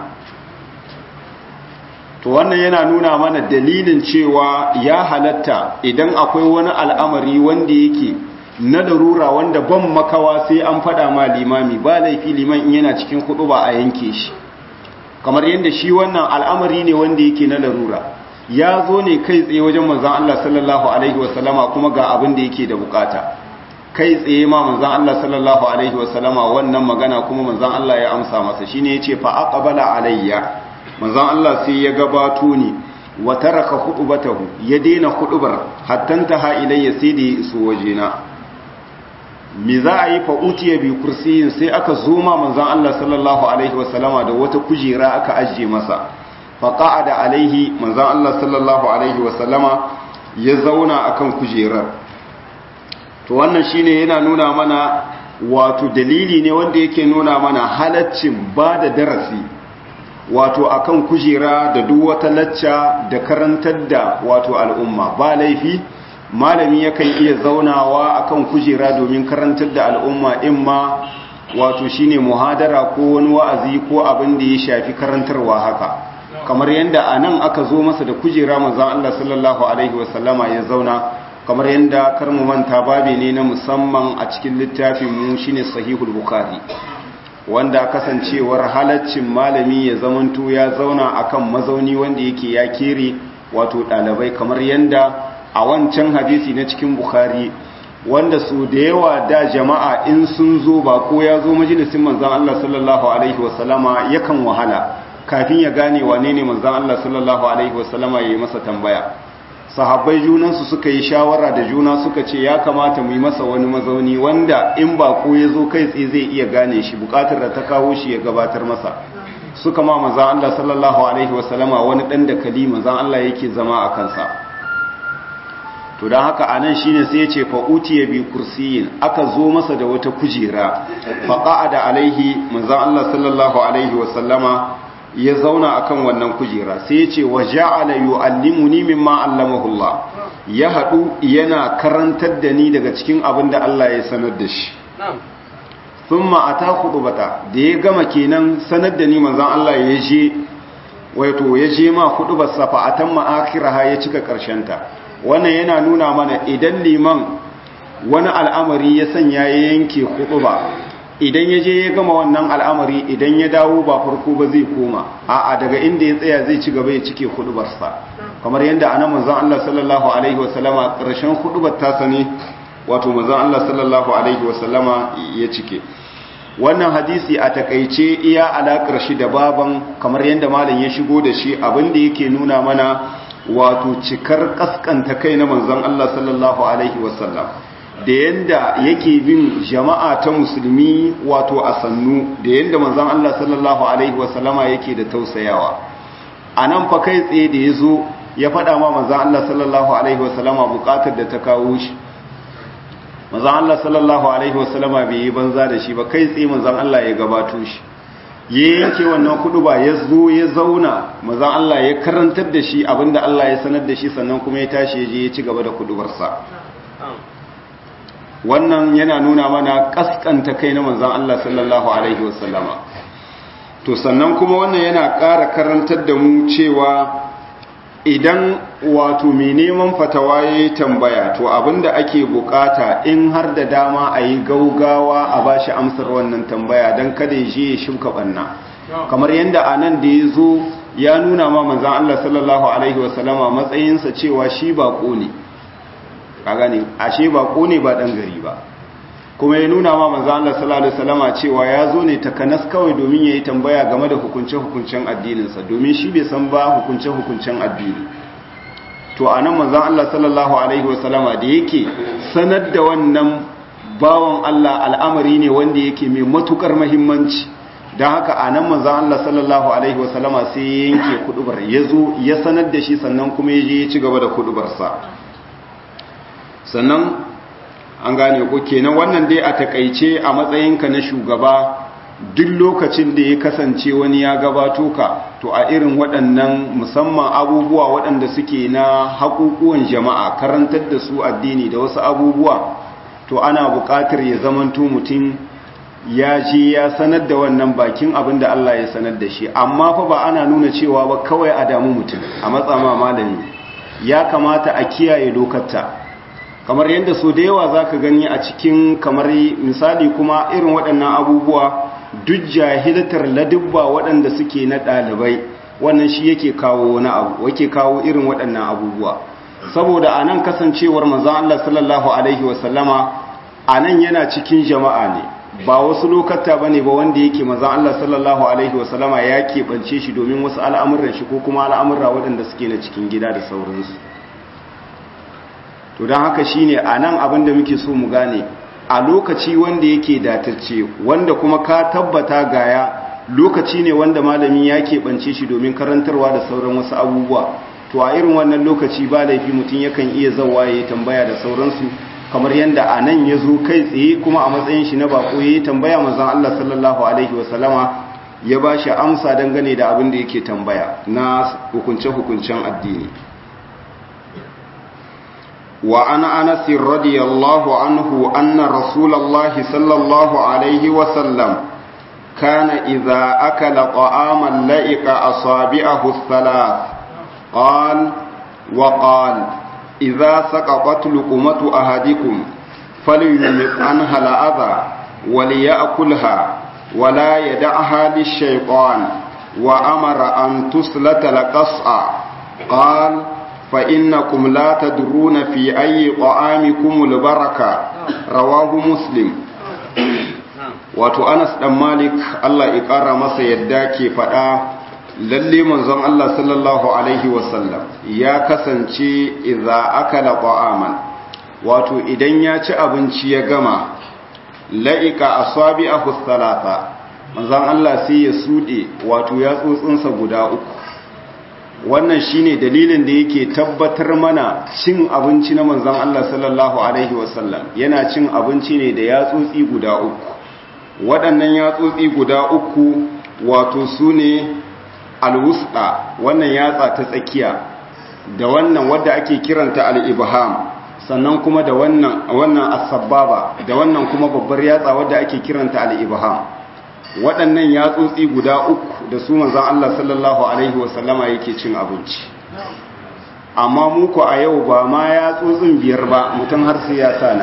to wannan yana nuna mana dalilin cewa ya halatta idan akwai wani al'amari wanda yake na larura wanda ban makawa sai an fada ma limami ba laifi liman in yana cikin huduba a yanke shi kamar yadda shi wannan al'amari ne wanda yake na larura ya zo ne kai tsaye wajen manzan Allah sallallahu Alaihi wasallama kuma ga abin da yake da bukata kai tsaye ma manzan Allah sallallahu Alaihi wasallama wannan magana kuma manzan Allah ya amsa masa shi ne ya ce fa'aƙabala alayya manzan Allah sai ya gabato ni wa taraka hudubatahu ya daina hudubar hattanta ha ilayya sai da ya iso wajena me za a yi fa'utiya bi kursiyin sai aka zoma manzan Allah sallallahu Alaihi wasallama da wata kujera aka ajiye masa faƙa'a da alaihi manzan Allah sallallahu Alaihi wasallama ya zauna akan kujerar to wannan shine yana nuna mana wato dalili ne wanda yake nuna mana halaccin ba da darasi wato akan kujera da duk wata lacca da karantar da wato al'umma ba laifi malami yakan iya zaunawa akan kujera domin karantar da al'umma imma wato shine muhadara ko wani wa'azi ko abin da ya shafi karantarwa haka kamar yadda a nan aka zo masa da kujera manzan Allah sallallahu alaihi wasallama ya zauna kamar yadda karmu manta babe ne na musamman a cikin littafin mu shine sahihul bukhari wanda kasancewar halaccin malami ya zamanto ya zauna akan mazauni wanda yake ya kere wato ɗalibai kamar yadda a wancan hadisi na cikin bukhari wanda su da yawa da jama'a in sun zo ba ko ya zo majalisin manzan Allah sallallahu alaihi wasallama yakan wahala kafin ya gane wane ne manzan Allah sallallahu alaihi wasallama ya yi masa tambaya sahabbai junansu suka yi shawara da juna suka ce ya kamata mu yi masa wani mazauni wanda in ba ko ya zo kai tsaye zai iya gane shi bukatar da ta kawo shi ya gabatar masa suka ma manzan Allah sallallahu alaihi wasallama wani dan da kali manzan Allah yake zama a kansa to don haka a nan shine sai ya ce fa'uti ya bi kursiyin aka zo masa da wata kujera faƙa'a da alaihi manzan Allah sallallahu alaihi wasallama ya zauna akan wannan kujera sai ya ce wa ja'ala yu'allimuni mimma allamahullah ya haɗu yana karantar da ni daga cikin abin da Allah ya sanar da shi thumma ata khutbata da ya gama kenan sanar da ni manzan Allah ya je wato ya je ma khutbar safa atamma akhiraha ya cika karshen ta wannan yana nuna mana idan liman wani al'amari ya sanya ya yanke ba idan ya je ya gama wannan al'amari idan ya dawo ba farko ba zai koma a'a daga inda ya tsaya zai ci gaba ya cike hudubarsa kamar yadda ana manzon Allah sallallahu alaihi wasallama ƙarshen hudubar tasa ne wato manzon Allah sallallahu alaihi wasallama ya cike wannan hadisi a takaice iya alakar shi da baban kamar yadda malam ya shigo da shi abin da yake nuna mana wato cikar kaskanta kai na manzon Allah sallallahu alaihi wasallam da yanda yake bin jama'a ta musulmi wato a sannu da yanda manzon Allah sallallahu alaihi wasallama yake da tausayawa anan fa kai tsaye da yazo ya faɗa ma manzon Allah sallallahu alaihi wasallama buƙatar da ta kawo shi manzon Allah sallallahu alaihi wasallama bai yi banza da shi ba kai tsaye manzon Allah ya gabato shi ya yanke wannan kudu ba ya zo ya zauna mazan Allah ya karantar da shi abinda Allah ya sanar da shi sannan kuma ya tashi ya je ya ci gaba da kudubarsa wannan yana nuna mana kaskanta kai na manzan Allah sallallahu alaihi wasallama to sannan kuma wannan yana ƙara karantar da mu cewa idan wato mai neman fatawa ya yi tambaya to abinda ake bukata in har da dama a yi gaugawa a ba shi amsar wannan tambaya don kada ya je ya shuka banna kamar yadda a nan da ya zo ya nuna ma manzan Allah sallallahu Alaihi wasallama matsayinsa cewa shi bako ne a gani ashe bako ne ba ɗan gari ba kuma ya nuna ma manzan Allah sallallahu Alaihi wasallama cewa ya zo ne takanas kawai domin ya yi tambaya game da hukunce-hukuncen addininsa domin shi bai san ba hukunce-hukuncen addini to a nan manzan Allah sallallahu Alaihi wasallama da yake sanar da wannan bawan Allah al'amari ne wanda yake mai matukar mahimmanci don haka a nan manzan Allah sallallahu Alaihi wasallama sai ya yanke kudubar ya zo ya sanar da shi sannan kuma ya je ya ci gaba da kudubarsa sannan an gane ko kenan wannan dai a takaice a matsayinka na shugaba duk lokacin da ya kasance wani ya gabato ka to a irin waɗannan musamman abubuwa waɗanda suke na haƙuƙuwan jama'a karantar da su addini da wasu abubuwa to ana buƙatar ya zamanto mutum ya je ya sanar da wannan bakin abin da Allah ya sanar da shi amma fa ba ana nuna cewa ba kawai a damu mutum a matsama malami ya kamata a kiyaye dokarta kamar yadda so da yawa za ka gani a cikin kamar misali kuma irin waɗannan abubuwa duk jahilatar ladubba waɗanda suke na ɗalibai wannan shi yake kawo wani abu wake kawo irin waɗannan abubuwa saboda a nan kasancewar manzan Allah sallallahu Alaihi wasallama a nan yana cikin jama'a ne ba wasu lokata ba ne ba wanda yake manzan Allah sallallahu Alaihi wasallama ya keɓance shi domin wasu al'amuran shi ko kuma al'amurra waɗanda suke na cikin gida da sauransu to don haka shine a nan abin da muke so mu gane a lokaci wanda yake datacce wanda kuma ka tabbata gaya lokaci ne wanda malami ya keɓance shi domin karantarwa da sauran wasu abubuwa to a irin wannan lokaci ba laifi mutum yakan iya zawa ya tambaya da sauransu kamar yadda a nan ya zo kai tsaye kuma a matsayin shi na bako ya yi tambaya manzan Allah sallallahu alaihi wasallama ya ba shi amsa dangane da abin da yake tambaya na hukunce-hukuncen addini wa ana anasi radiyallahu anhu anna rasulallahi sallallahu alaihi wasallam kana idza akala ta'aman la'ika asabi'ahu thalath qal wa qal idza saqatat luqmatu ahadikum falyumit anha al'adha وليأكلها ولا يدعها للشيطان وأمر أن تسلت لقصع قال فإنكم لا تدرون في أي طعامكم البركة رواه مسلم wato Anas dan Malik Allah ya ƙara masa yadda ke faɗa lalle manzon Allah sallallahu alaihi wasallam ya kasance idza akala ta'aman wato idan ya ci abinci ya gama la'ika asabi'ahu thalatha manzon Allah sai ya sude wato ya tsotsinsa guda uku wannan shine dalilin da yake tabbatar mana cin abinci na manzon Allah sallallahu alaihi wasallam yana cin abinci ne da yatsotsi guda uku waɗannan yatsotsi guda uku wato sune alwusda wannan yatsa ta tsakiya da wannan wadda ake kiranta al-ibham sannan kuma da wannan wannan as-sababa da wannan kuma babbar yatsa wadda ake kiranta al-ibham waɗannan yatsotsi guda uku da su manzon Allah sallallahu alaihi wasallama yake cin abinci amma mu ko a yau ba ma yatsotsin biyar ba mutum har sai ya sana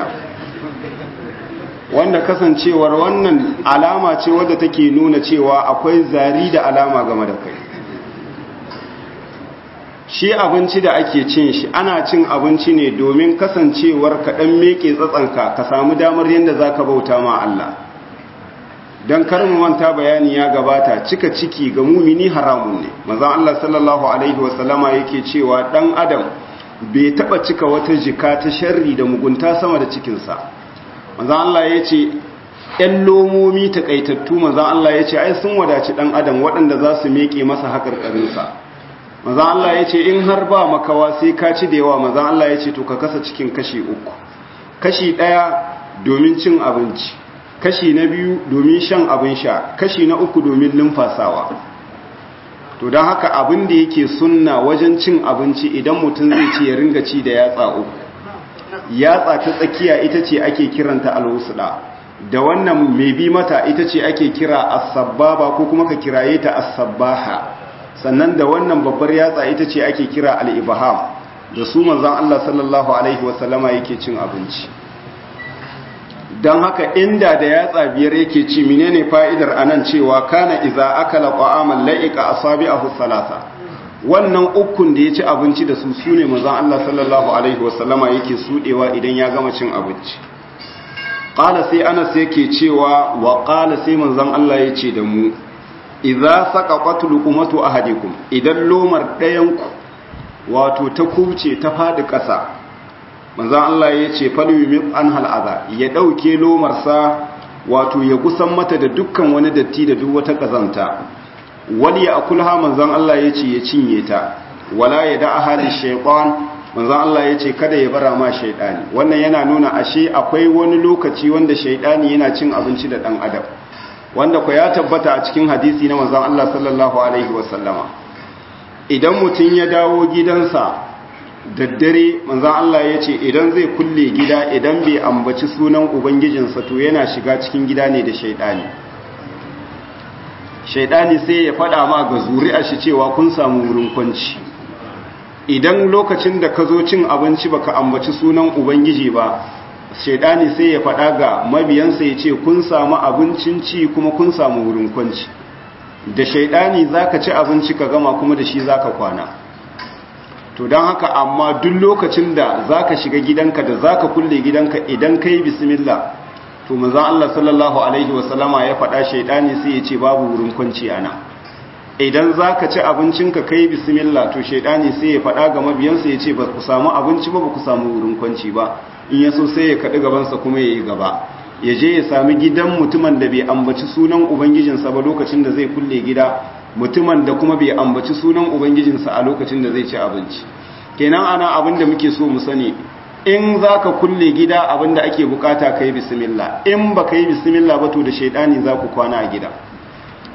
wanda kasancewar wannan alama ce wadda take nuna cewa akwai zari da alama game da kai shi abinci da ake cin shi ana cin abinci ne domin kasancewar kaɗan meke tsatsanka ka samu damar yadda za ka bauta ma Allah don karmu manta bayani ya gabata cika ciki ga mumini haramun ne mazan Allah sallallahu Alaihi wasallama yake cewa ɗan adam bai taɓa cika wata jika ta sharri da mugunta sama da cikinsa mazan Allah ya ce ‘yan lomomi taƙaitattu mazan Allah ya ce ai sun wadaci ɗan adam waɗanda za su meke masa haƙarƙarinsa maza Allah ya ce in har ba makawa sai ka ci da yawa maza Allah ya ce to ka kasa cikin kashi uku kashi ɗaya domin cin abinci kashi na biyu domin shan abin sha kashi na uku domin lumfasawa to don haka abin da yake sunna wajen cin abinci idan mutum zai ci ya ringa ci da yatsa uku yatsa ta tsakiya ita ce ake kiranta alwusda da wannan mai bi mata ita ce ake kira as-sabbaba ko kuma ka kiraye ta as-sabbaha sannan da wannan babbar yatsa ita ce ake kira al-ibham da su manzon Allah sallallahu alaihi wasallama yake cin abinci don haka inda da yatsa biyar yake ci menene fa'idar anan cewa kana iza akala qa'aman la'ika asabi'ahu salasa wannan ukun da ya ci abinci da su sune manzon Allah sallallahu alaihi wasallama yake sudewa idan ya gama cin abinci qala sai Anas yake cewa wa qala sai manzon Allah yace da mu idza saqaqat luqmatu ahadikum idan lomar ɗayanku wato ta kubce ta fadi ƙasa manzon Allah yace falyumit an hal'aza ya dauke lomarsa wato ya gusan mata da dukkan wani datti da duk wata kazanta wali ya akulha manzon Allah yace ya cinye ta wala ya da ahadi shaytan manzon Allah yace kada ya bara ma shaytani wannan yana nuna ashe akwai wani lokaci wanda shaytani yana cin abinci da dan adam wanda ku ya tabbata a cikin hadisi na manzon Allah sallallahu alaihi wasallama idan mutum ya dawo gidansa daddare manzon Allah ya ce idan zai kulle gida idan bai ambaci sunan ubangijinsa to yana shiga cikin gida ne da shaidani shaidani sai ya faɗa ma ga zuri'a shi cewa kun samu wurin kwanci idan lokacin da ka zo cin abinci baka ambaci sunan ubangiji ba shaidani sai ya faɗa ga mabiyansa ya ce kun samu abincin ci kuma kun samu wurin kwanci da shaidani zaka ci abinci ka gama kuma da shi zaka kwana to don haka amma duk lokacin da zaka shiga gidanka da zaka kulle gidanka idan kai bismillah to manzon Allah sallallahu alaihi wasallama ya faɗa shaidani sai ya ce babu wurin kwanci ana idan zaka ci abincinka kai bismillah to shaidani sai ya faɗa ga mabiyansa ya ce ba ku samu abinci ba ba ku samu wurin kwanci ba in ya so sai ya kaɗi gabansa kuma ya yi gaba ya je ya sami gidan mutumin da bai ambaci sunan ubangijinsa ba lokacin da zai kulle gida mutumin da kuma bai ambaci sunan ubangijinsa a lokacin da zai ci abinci kenan ana abin da muke so mu sani in za ka kulle gida abin da ake bukata ka yi bismillah in ba ka yi bismillah ba to da shaidani za ku kwana a gida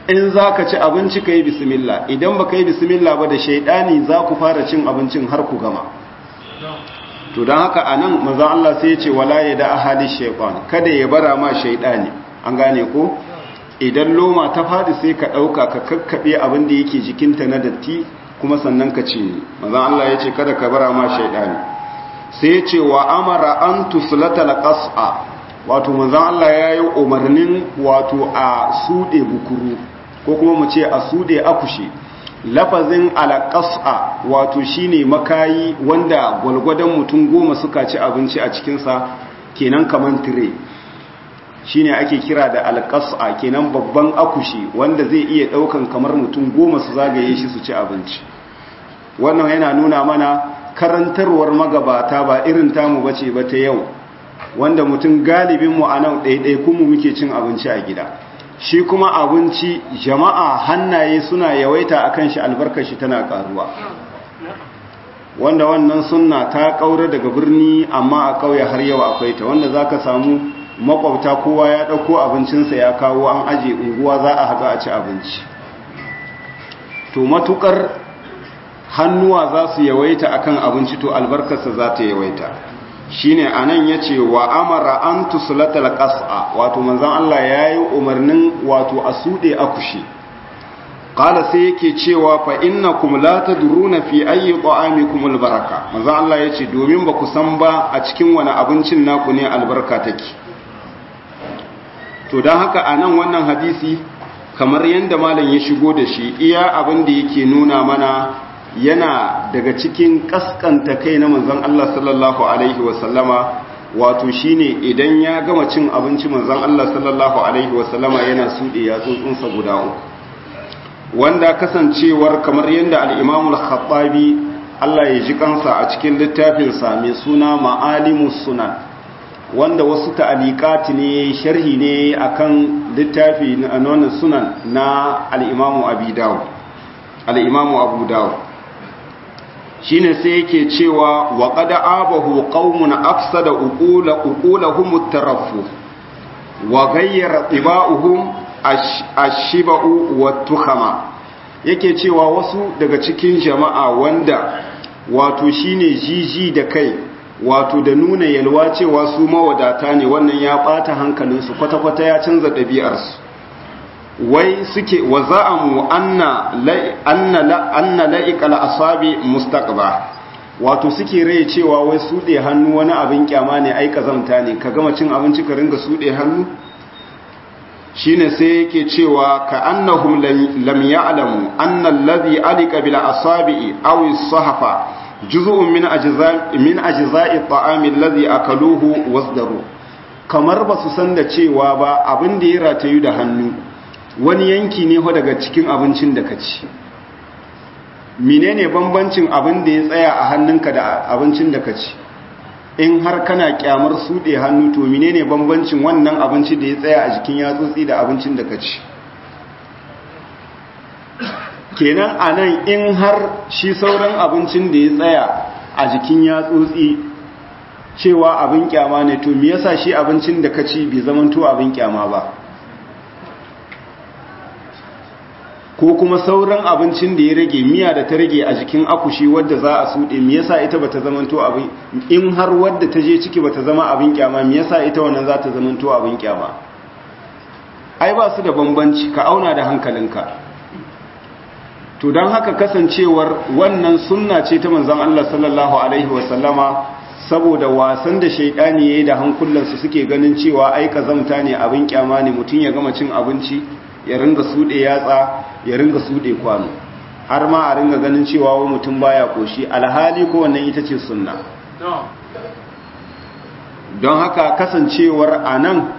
in za ka ci abinci ka yi bismillah idan ba ka yi bismillah ba da shaidani za ku fara cin abincin har ku gama to don haka a nan mazan Allah sai ya ce wala ya da ahali shaitan kada ya bara ma shaidani an gane ko idan loma ta faɗi sai ka ɗauka ka kakkaɓe abin da yake jikinta na datti kuma sannan ka ci mazan Allah ya ce kada ka bara ma shaidani sai ya ce wa amara an tusulata laƙas'a wato manzan Allah ya yi umarnin wato a suɗe bukuru ko kuma mu ce a suɗe akushi lafazin alaƙas'a wato shine makayi wanda gwalgwadon mutum goma suka ci abinci a cikinsa kenan kaman tire shine ake kira da alƙas'a kenan babban akushi wanda zai iya ɗaukan kamar mutum goma su zagaye shi su ci abinci wannan yana nuna mana karantarwar magabata ba irin tamu bace ba ta yau wanda mutum galibinmu a nan ɗaiɗaikunmu muke cin abinci a gida shi kuma abinci jama'a hannaye suna yawaita a kan shi albarkar shi tana ƙaruwa wanda wannan sunna ta ƙaura daga birni amma a ƙauye har yau akwai ta wanda za ka samu makwabta kowa ya ɗauko abincinsa ya kawo an aje unguwa za a haɗu a ci abinci to matuƙar hannuwa za su yawaita akan abinci to albarkarsa za ta yawaita shine anan yace wa amara an tuslatal qas'a wato manzon Allah yayi umarnin wato a sude akushi qala sai yake cewa fa innakum la tadruna fi ayyi ta'amikum albaraka manzon Allah yace domin ba ku san ba a cikin wani abincin naku ne albarka take to dan haka anan wannan hadisi kamar yanda malam ya shigo da shi iya abin da yake nuna mana yana daga cikin kaskanta kai na manzon Allah sallallahu alaihi wasallama wato shine idan ya gama cin abinci manzon Allah sallallahu alaihi wasallama yana sude ya tsuntsunsa guda uku wanda kasancewar kamar yadda al-Imam al-Khattabi Allah ya ji kansa a cikin littafin sa mai suna Ma'alimus Sunan wanda wasu ta'aliqati ne sharhi ne akan littafi na sunan na al-Imam Abi Dawud al-Imam Abu Dawud shine sai yake cewa wa qad abahu qaumun afsada uqula uqulahum at-taraffu wa ghayyara tibauhum ash-shiba'u wat-tukhama yake cewa wasu daga cikin jama'a wanda wato shine jiji da kai wato da nuna yalwa cewa su mawadata ne wannan ya bata hankalinsu kwata-kwata ya canza ɗabi'arsu wai suke wa za'amu anna anna anna la'iqal asabi mustaqba wato suke rai cewa wai sude hannu wani abin kyama ne ai kazamta ne ka gama cin abinci ka ringa sude hannu shine sai yake cewa ka annahum lam ya'lamu anna alladhi alika bil asabi aw as-sahfa juz'un min ajza' min ajza'i at-ta'ami alladhi akaluhu wasdaru kamar ba su san da cewa ba abin da ya ratayu da hannu wani yanki ne daga cikin abincin da ka ci menene bambancin abin da ya tsaya a hannunka da abincin da ka ci in har kana kyamar suɗe hannu to menene bambancin wannan abinci da ya tsaya a jikin yatsotsi da abincin da ka ci kenan a nan in har shi sauran abincin da ya tsaya a jikin yatsotsi cewa abin kyama ne to me yasa shi abincin da ka ci bai zamanto abin kyama ba ko kuma sauran abincin da ya rage miya da ta rage a jikin akushi wadda za a suɗe me yasa ita bata zamanto abin in har wadda ta je ciki bata zama abin kyama me yasa ita wannan za ta zamanto abin kyama ai ba su da bambanci ka auna da hankalinka to don haka kasancewar wannan sunna ce ta manzon Allah sallallahu alaihi wasallama saboda wasan da shaidani yayi da hankulansu suke ganin cewa ai kazamta ne abin kyama ne mutum ya gama cin abinci ya ringa sude yatsa ya ringa sude kwano har ma a ringa ganin cewa wa mutum baya koshi alhali ko wannan ita ce sunna don haka kasancewar anan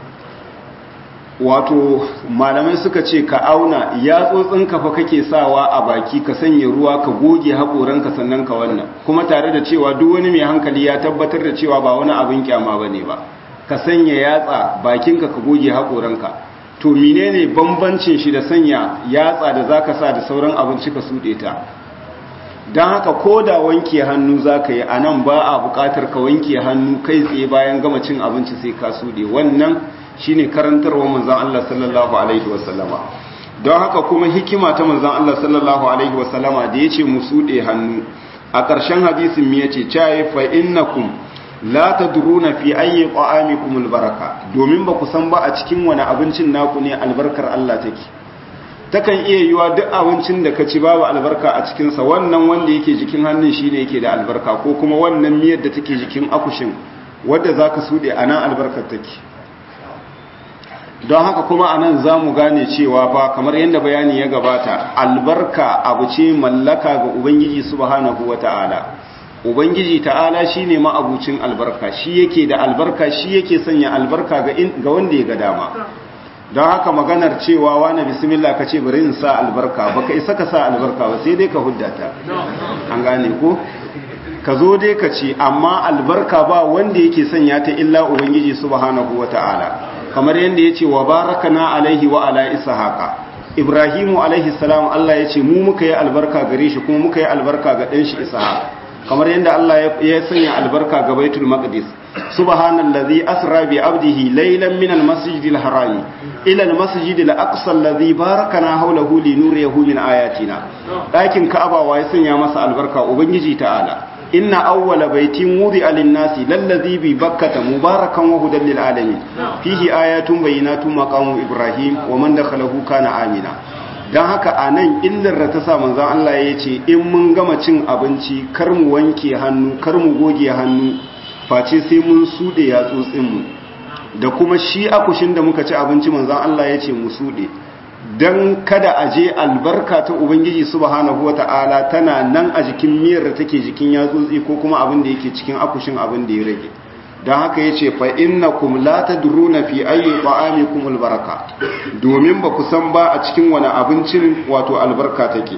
wato malamai suka ce ka auna yatsotsin fa kake sawa a baki ka sanya ruwa ka goge haƙoranka sannan ka wannan kuma tare da cewa duk wani mai hankali ya tabbatar da cewa ba wani abin kyama bane ba ka sanya yatsa bakinka ka goge haƙoranka to menene bambancin shi da sanya yatsa da zaka sa da sauran abinci ka sude ta don haka ko da wanke hannu zaka yi a nan ba a buƙatar ka wanke hannu kai tsaye bayan gama cin abinci sai ka sude wannan shine karantarwa manzon Allah sallallahu alaihi wasallama don haka kuma hikima ta manzon Allah sallallahu alaihi wasallama da yace mu sude hannu a ƙarshen hadisin mi yace chaye fa innakum la tadruna fi ayyi qa'amikum albaraka domin ba ku san ba a cikin wani abincin naku ne albarkar Allah take takan iya yiwa duk abincin da ka ci babu albarka a cikin sa wannan wanda yake jikin hannun shine yake da albarka ko kuma wannan miyar da take jikin akushin wanda zaka sude anan albarkar take don haka kuma anan zamu gane cewa fa kamar yadda bayani ya gabata albarka abu ce mallaka ga ubangiji subhanahu wataala ubangiji ta'ala shine ma'abucin albarka shi yake da albarka shi yake sanya albarka ga ga wanda ya ga dama don haka maganar cewa wani bismillah ka ce bari in sa albarka baka isa ka sa albarka ba sai dai ka huddata an gane ko ka zo dai ka ce amma albarka ba wanda yake sanya ta illa ubangiji subhanahu wata'ala kamar yadda ya ce wa barakana alaihi wa ala ishaqa ibrahimu alaihi salam Allah ya ce mu muka yi albarka gare shi kuma muka yi albarka ga ɗan shi ishaq kamar yadda Allah ya sanya albarka ga baitul maqdis subhanallazi asra bi abdihi laylan min almasjidil harami ila almasjidil aqsa alladhi barakana hawlahu linuriyahu min ayatina dakin ka'aba wa ya sanya masa albarka ubangiji ta'ala inna awwala baitin wudi'a lin-nasi lallazi bi bakkata mubarakan wa hudan lil alamin fihi ayatun bayyinatun maqamu ibrahim wa man dakhalahu kana amina dan haka anan illar da ta sa manzon Allah ya ce in mun gama cin abinci kar mu wanke hannu kar mu goge hannu face sai mun sude yatsotsin mu da kuma shi akushin da muka ci abinci manzon Allah ya ce mu sude don kada a je albarka ta ubangiji subhanahu wata'ala tana nan a jikin miyar da take jikin yatsotsi ko kuma abin da yake cikin akushin abin da ya rage don haka ya ce fa innakum la tadruna fi ayyi ta'amikum albaraka domin ba ku san ba a cikin wani abincin wato albarka take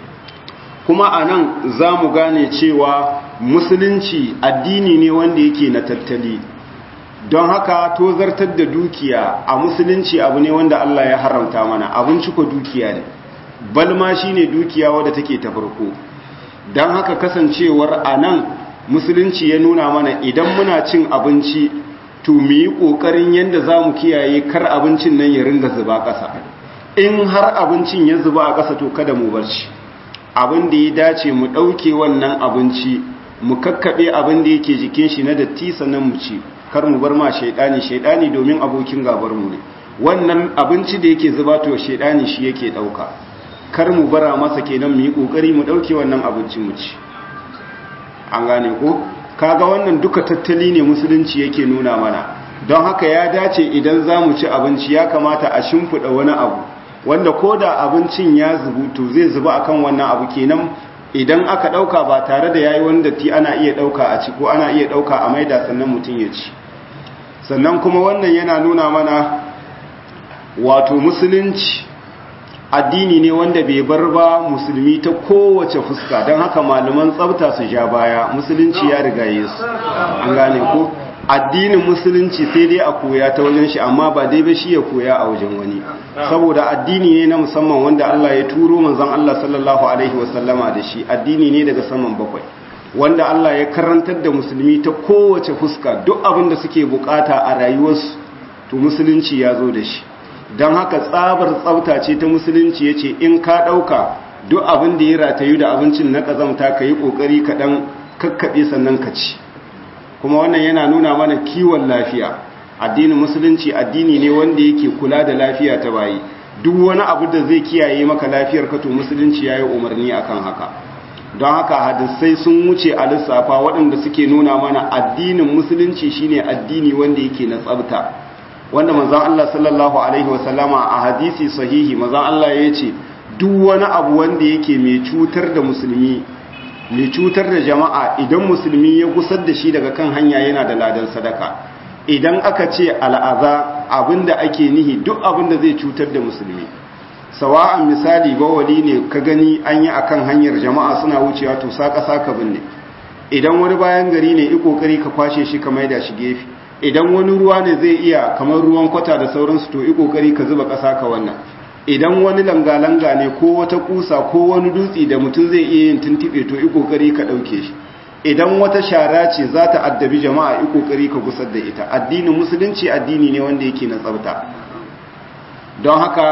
kuma anan za mu gane cewa musulunci addini ne wanda yake na tattali don haka tozartar da dukiya a musulunci abu ne wanda Allah ya haramta mana abinci ko dukiya ne balma shine dukiya wadda take ta farko don haka kasancewar a nan musulunci ya nuna mana idan muna cin abinci to mu yi ƙoƙarin yadda za mu kiyaye kar abincin nan ya ringa zuba ƙasa in har abincin ya zuba a ƙasa to kada mu bar shi abin da ya dace mu ɗauke wannan abinci mu kakkaɓe abin da yake jikin shi na datti sannan mu ci kar mu bar ma shaidani shaidani domin abokin gabar mu ne wannan abinci da yake zuba to shaidani shi yake dauka kar mu bara masa kenan mu yi kokari mu dauke wannan abinci mu ci an gane ko kaga wannan duka tattali ne musulunci yake nuna mana don haka ya dace idan za mu ci abinci ya kamata a shimfiɗa wani abu wanda ko da abincin ya zubu to zai zuba akan wannan abu kenan idan aka ɗauka ba tare da yayi wani datti ana iya ɗauka a ci ko ana iya ɗauka a maida sannan mutum ya ci sannan kuma wannan yana nuna mana wato musulunci addini ne wanda bai bar ba musulmi ta kowace fuska don haka malaman tsabta su ja baya musulunci ya riga yesu an gane ko addinin musulunci sai dai a koya ta wajen shi amma ba dai ba shi ya koya a wajen wani saboda addini ne na musamman wanda Allah ya turo manzon Allah sallallahu alaihi wasallama da shi addini ne daga saman bakwai wanda Allah ya karantar da musulmi ta kowace fuska duk abin da suke bukata a rayuwarsu to musulunci ya zo da shi don haka tsabar tsafta ce ta musulunci ya ce in ka ɗauka duk abin da ya ratayu da abincin na ƙazamta ka yi ƙoƙari kaɗan kakkaɓe sannan ka ci kuma wannan yana nuna mana kiwon lafiya addinin musulunci addini ne wanda yake kula da lafiya ta bayi duk wani abu da zai kiyaye maka lafiyar ka to musulunci ya yi umarni akan haka don haka hadisai sun wuce a lissafa waɗanda suke nuna mana addinin musulunci shine addini wanda yake na tsabta wanda manzon Allah sallallahu alaihi wasallama a hadisi sahihi manzon Allah ya ce duk wani abu wanda yake mai cutar da musulmi mai cutar da jama'a idan musulmi ya gusar da shi daga kan hanya yana da ladan sadaka idan aka ce al'aza abinda ake nihi duk abinda zai cutar da musulmi sawa'an misali bawali ne ka gani an yi akan hanyar jama'a suna wucewa to saka saka binne idan wani bayan gari ne i kokari ka kwashe shi ka maida shi gefe idan wani ruwa ne zai iya kamar ruwan kwata da sauransu to i kokari ka zuba kasa ka wannan idan wani langa-langa ne ko wata kusa ko wani dutse da mutum zai iya yin tuntube to i kokari ka dauke shi idan wata shara ce za ta addabi jama'a i kokari ka gusar da ita addinin musulunci addini ne wanda yake na tsafta don haka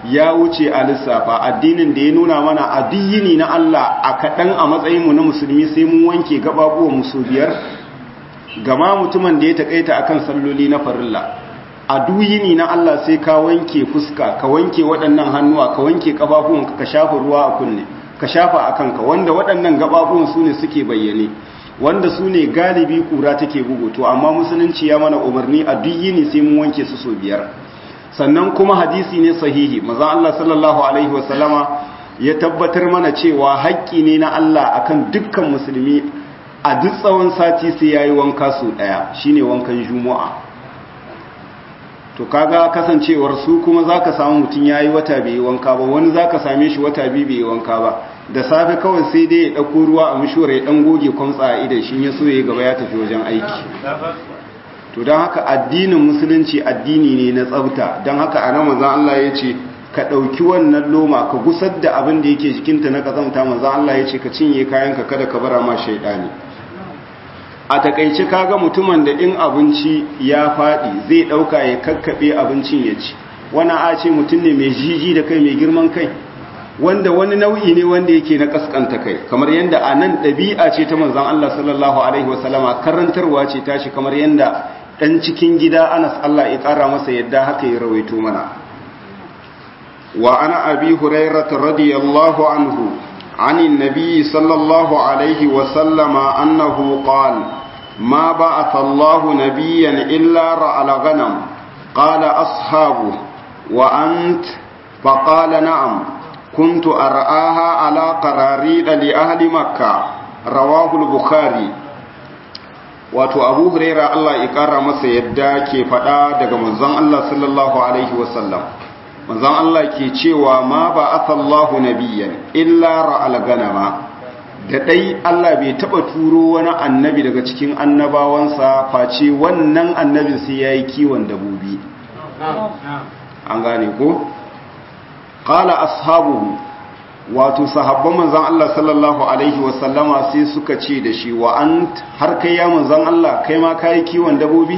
ya wuce a lissafa addinin da ya nuna mana addini na Allah a kaɗan a matsayinmu na musulmi sai mun wanke gababuwan musu biyar gama mutumin da ya taƙaita akan salloli na farilla a duyini na Allah sai ka wanke fuska ka wanke waɗannan hannuwa ka wanke ƙafafuwanka ka shafa ruwa a kunne ka shafa a kanka wanda waɗannan gababuwan su ne suke bayyane wanda su ne galibi ƙura take bugu to amma musulunci ya mana umarni a duyini sai mun wanke su sau biyar sannan kuma hadisi ne sahihi maza Allah sallallahu alaihi wasallama ya tabbatar mana cewa haƙƙi ne na Allah akan dukkan musulmi a duk tsawon sati sai yayi wanka su ɗaya shine wankan juma'a to kaga kasancewar su kuma zaka samu mutum yayi wata bai wanka ba wani zaka same shi wata biyu bai wanka ba da safe kawai sai dai ya dauko ruwa a mishore ya dan goge kwamtsa a idan shi ya so ya gaba ya tafi wajen aiki to don haka addinin musulunci addini ne na tsafta don haka a nan manzon Allah ya ce ka ɗauki wannan loma ka gusar da abin da yake jikinta na kazamta manzon Allah ya ce ka cinye kayanka kada ka bara ma shaidani a takaice kaga mutumin da in abinci ya faɗi zai ɗauka ya kakkaɓe abincin ya ci wani a ce mutum ne mai jiji da kai mai girman kai wanda wani nau'i ne wanda yake na kaskanta kai kamar yadda a nan ɗabi'a ce ta manzan Allah sallallahu alaihi wasallama karantarwa ce tashi kamar yadda ɗan cikin gida anas Allah ya ƙara masa yadda haka ya rawaito mana wa ana abi hurairata radiyallahu anhu عن النبي صلى الله عليه وسلم أنه قال ما بعث الله نبيا إلا رأى الغنم قال أصحابه وأنت فقال نعم كنت أرآها على قراريد لأهل مكة رواه البخاري wato abu huraira Allah ya kara masa yadda ke faɗa daga manzon Allah sallallahu alaihi wasallam manzon Allah ke cewa ma ba asallahu nabiyyan illa ra'al ganama da dai Allah bai taba turo wani annabi daga cikin annabawansa face wannan annabin sai yayi kiwon dabobi an gane ko qala ashabuhu wato sahabban manzon Allah sallallahu alaihi wasallama sai suka ce da shi wa ant har kai ya manzon Allah kai ma kai kiwon dabobi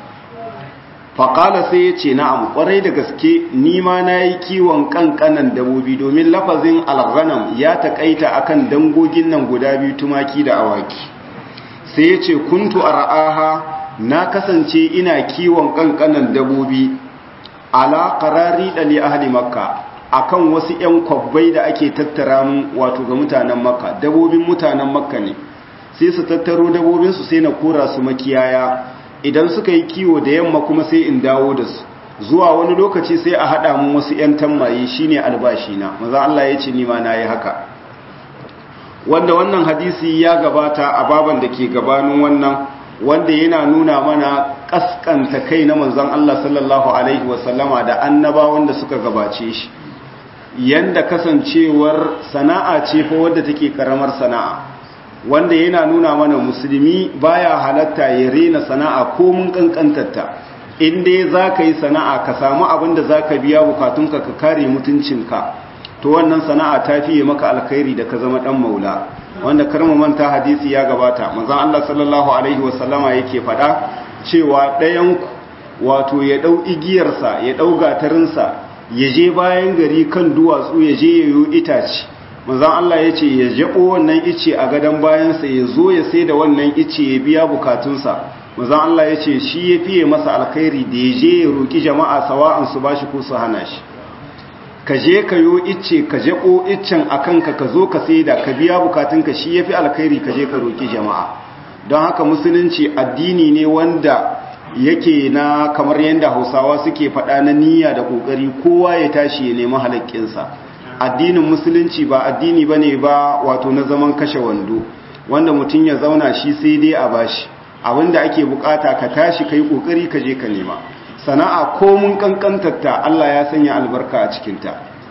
faƙala sai ya ce na'am ƙwarai da gaske nima na yi kiwon ƙanƙanan dabobi domin lafazin alghanam ya taƙaita akan dangogin nan guda biyu tumaki da awaki sai ya ce kuntu a ra'aha na kasance ina kiwon ƙanƙanan dabobi ala ƙarari ɗali ahli makka akan wasu 'yan kwabbai da ake tattara mun wato ga mutanen makka dabobin mutanen makka ne sai su tattaro dabobinsu sai na kora su makiyaya idan suka yi kiwo da yamma kuma sai in dawo da su zuwa wani lokaci sai a haɗa mun wasu 'yan tammaye shine albashi na maza Allah ya ce nima na yi haka wanda wannan hadisi ya gabata a baban da ke gabanin wannan wanda yana nuna mana kaskanta kai na manzon Allah sallallahu alaihi wasallama da annabawan da suka gabace shi yanda kasancewar sana'a ce fa wadda take karamar sana'a wanda yana nuna mana musulmi baya halatta ya rena sana'a ko mun kankantarta in dai za ka yi sana'a ka samu abin da za ka biya bukatunka ka kare mutuncinka to wannan sana'a ta fiye maka alkhairi da ka zama dan maula wanda karmu manta hadisi ya gabata manzon Allah sallallahu alaihi wasallama yake faɗa cewa ɗayan wato ya ɗau igiyarsa ya ɗau gatarinsa ya je bayan gari kan duwatsu ya je yayo itace manzan Allah ya ce ya jaɓo wannan ice a gadon bayansa ya zo ya sai da wannan ice ya biya bukatunsa manzan Allah ya ce shi ya fiye masa alkhairi da ya je ya roƙi jama'a sawa'an su ba shi ko su hana shi ka je ka yo ice ka jaɓo icen a kanka ka zo ka sai da ka biya bukatunka shi ya fi alkhairi ka je ka roƙi jama'a don haka musulunci addini ne wanda yake na kamar yadda hausawa suke faɗa na niyya da ƙoƙari kowa ya tashi ya nemi halakkinsa addinin musulunci ba addini ba ne ba wato na zaman kashe wando wanda mutum ya zauna shi sai dai a bashi abinda ake bukata ka tashi ka yi kokari ka je ka nema sana'a ko mun kankantarta Allah ya sanya albarka a cikinta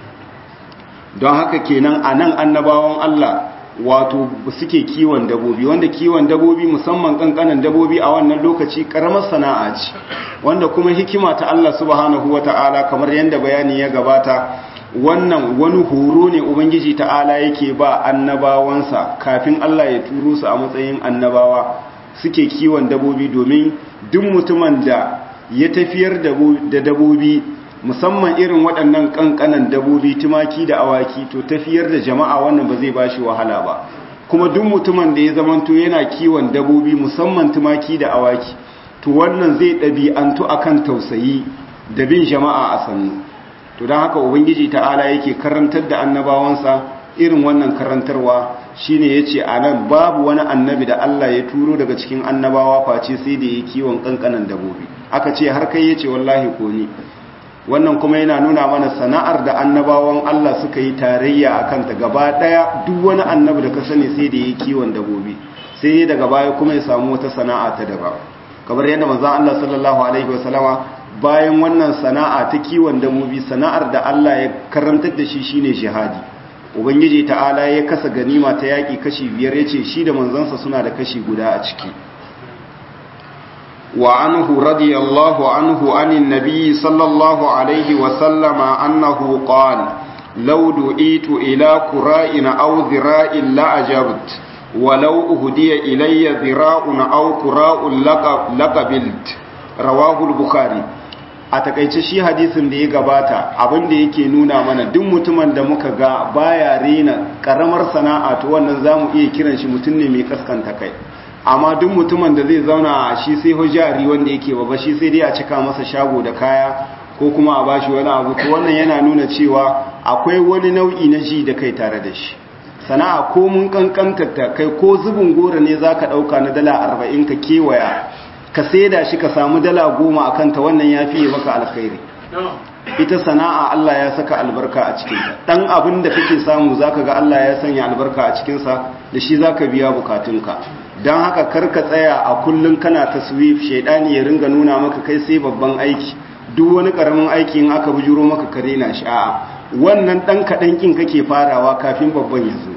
don haka kenan a nan annabawan Allah wato suke kiwon dabobi wanda kiwon dabobi musamman kankanan dabobi a wannan lokaci karamar sana'a ce wanda kuma hikima ta Allah subhanahu wata'ala kamar yadda bayani ya gabata wannan wani horo ne ubangiji ta'ala yake ba annabawansa kafin Allah ya turo su a matsayin annabawa suke kiwon dabobi domin duk mutumin da ya tafiyar da dabobi musamman irin waɗannan ƙanƙanan dabobi tumaki da awaki to tafiyar da jama'a wannan ba zai ba shi wahala ba kuma duk mutumin da ya zamanto yana kiwon dabobi musamman tumaki da awaki to wannan zai ɗabi'antu akan tausayi da bin jama'a a sannu to don haka ubangiji ta'ala yake karantar da annabawansa irin wannan karantarwa shine yace anan babu wani annabi da Allah ya turo daga cikin annabawa face sai da yake kiwon kankanan dabobi aka ce har kai yace wallahi ko ni wannan kuma yana nuna mana sana'ar da annabawan Allah suka yi tarayya akan ta gaba daya duk wani annabi da ka sani sai da yake kiwon dabobi sai daga baya kuma ya samu wata sana'a ta daban kamar yadda manzon Allah sallallahu alaihi wasallama bayan wannan sana'a ta kiwon dabobi sana'ar da Allah ya karantar da shi shine jihadi ubangiji ta'ala ya kasa ganima ta yaƙi kashi biyar ya ce shi da manzansa suna da kashi guda a ciki wa anhu radiyallahu anhu anin nabi sallallahu alaihi wasallama annahu qala law du'itu ila qura'in aw dhira'in la ajabt walau uhdiya ilayya dhira'un aw qura'un laqabilt rawahu al-bukhari a takaice shi hadisin da ya gabata abin da yake nuna mana duk mutumin da muka ga baya rena karamar sana'a to wannan zamu iya kiran shi mutum ne mai kaskanta kai amma duk mutumin da zai zauna shi sai hujjari wanda yake baba shi sai dai a cika masa shago da kaya ko kuma a bashi wani abu to wannan yana nuna cewa akwai wani nau'i na ji da kai tare da shi sana'a ko mun kankanta ta kai ko zubin gora ne zaka dauka na dala 40 ka kewaya ka saida shi ka samu dala goma a kanta wannan ya fiye maka alkhairi ita sana'a Allah ya saka albarka a cikinta ɗan abin da kake samu za ka ga Allah ya sanya albarka a cikinsa da shi za ka biya bukatunka don haka karka tsaya a kullum kana taswif shaidani ya ringa nuna maka kai sai babban aiki duk wani ƙaramin aiki in aka bujuro maka kare na sha'a wannan ɗan kaɗan ƙin kake farawa kafin babban ya zo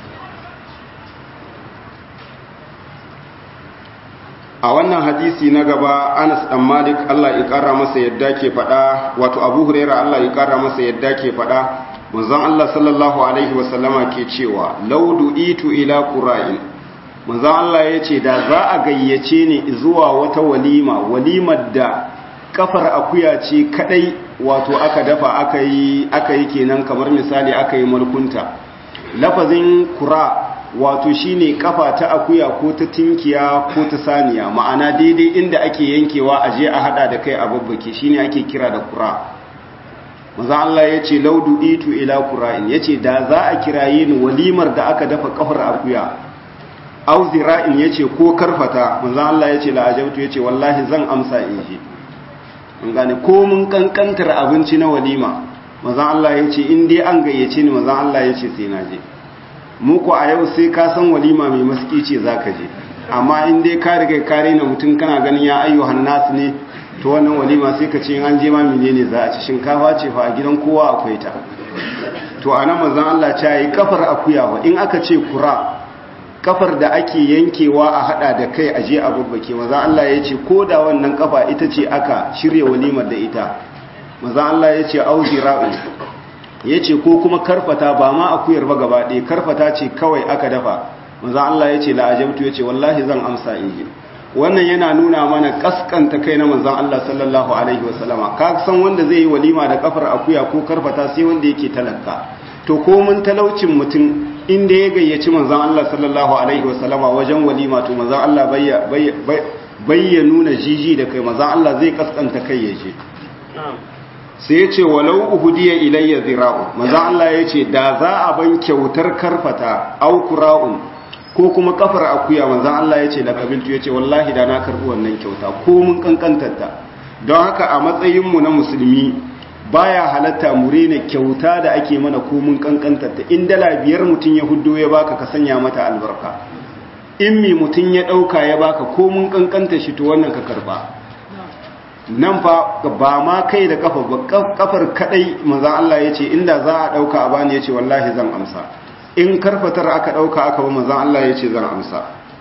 a wannan hadisi na gaba Anas dan Malik Allah ya kara masa yadda ke fada wato Abu Hurairah Allah ya kara masa yadda ke fada manzon Allah sallallahu alaihi wasallama ke cewa law du'itu ila qura'in manzon Allah yace da za a gayyace ni zuwa wata walima walimar da kafar akuya ce kadai wato aka dafa aka yi aka yi kenan kamar misali aka yi mulkunta lafazin qura' wato shine kafa ta akuya ko ta tinkiya ko ta saniya ma'ana daidai inda ake yankewa a je a hada da kai a babbake shine ake kira da kura maza Allah ya ce laudu itu ila kura'in ya ce da za a kiraye ni walimar da aka dafa kafar akuya au zira'in ya ce ko karfata maza Allah ya ce la'ajabtu ya ce wallahi zan amsa in ji an gane ko mun kankantar abinci na walima maza Allah ya ce in dai an gayyace ni maza Allah ya ce sai na je muku a yau sai ka san walima mai maski ce za ka je amma in dai ka riga ka rena mutum kana ganin ya ayyuhan nasu ne to wannan walima sai ka ce an je ma menene za a ci shinkafa ce fa a gidan kowa akwai ta to a nan mazan Allah ta yi kafar akuya ba in aka ce kura kafar da ake yankewa a hada da kai a je a babbake mazan Allah ya ce ko da wannan kafa ita ce aka shirya walimar da ita mazan Allah ya ce auzira'u ya ce ko kuma karfata ba ma akuyar ba gaba ɗaya karfata ce kawai aka dafa manzo Allah ya ce la'ajabtu ya ce wallahi zan amsa in ji wannan yana nuna mana kaskanta kai na manzon Allah sallallahu alaihi wasallama ka san wanda zai yi walima da kafar akuya ko karfata sai wanda yake talaka to ko mun talaucin mutum inda ya gayyaci manzon Allah sallallahu alaihi wasallama wajen walima to manzon Allah bayya bayya nuna jiji da kai manzon Allah zai kaskanta kai ya je sai ya ce walau uhudiya ilayya zira'u maza Allah ya ce da za a ban kyautar karfata aukura'un ko kuma kafar akuya maza Allah ya ce da kabiltu ya ce wallahi da na karbi wannan kyauta ko mun kankantarta don haka a matsayinmu na musulmi baya halatta mu rena kyauta da ake mana ko mun kankantarta in dala biyar mutum ya huddo ya baka ka sanya mata albarka in mi mutum ya dauka ya baka ko mun kankanta shi to wannan ka karba nan fa ba ma kai da kafa ba kafar kadai manzon Allah yace inda za a dauka a bani yace wallahi zan amsa in karfatar aka dauka aka ba manzon Allah yace zan amsa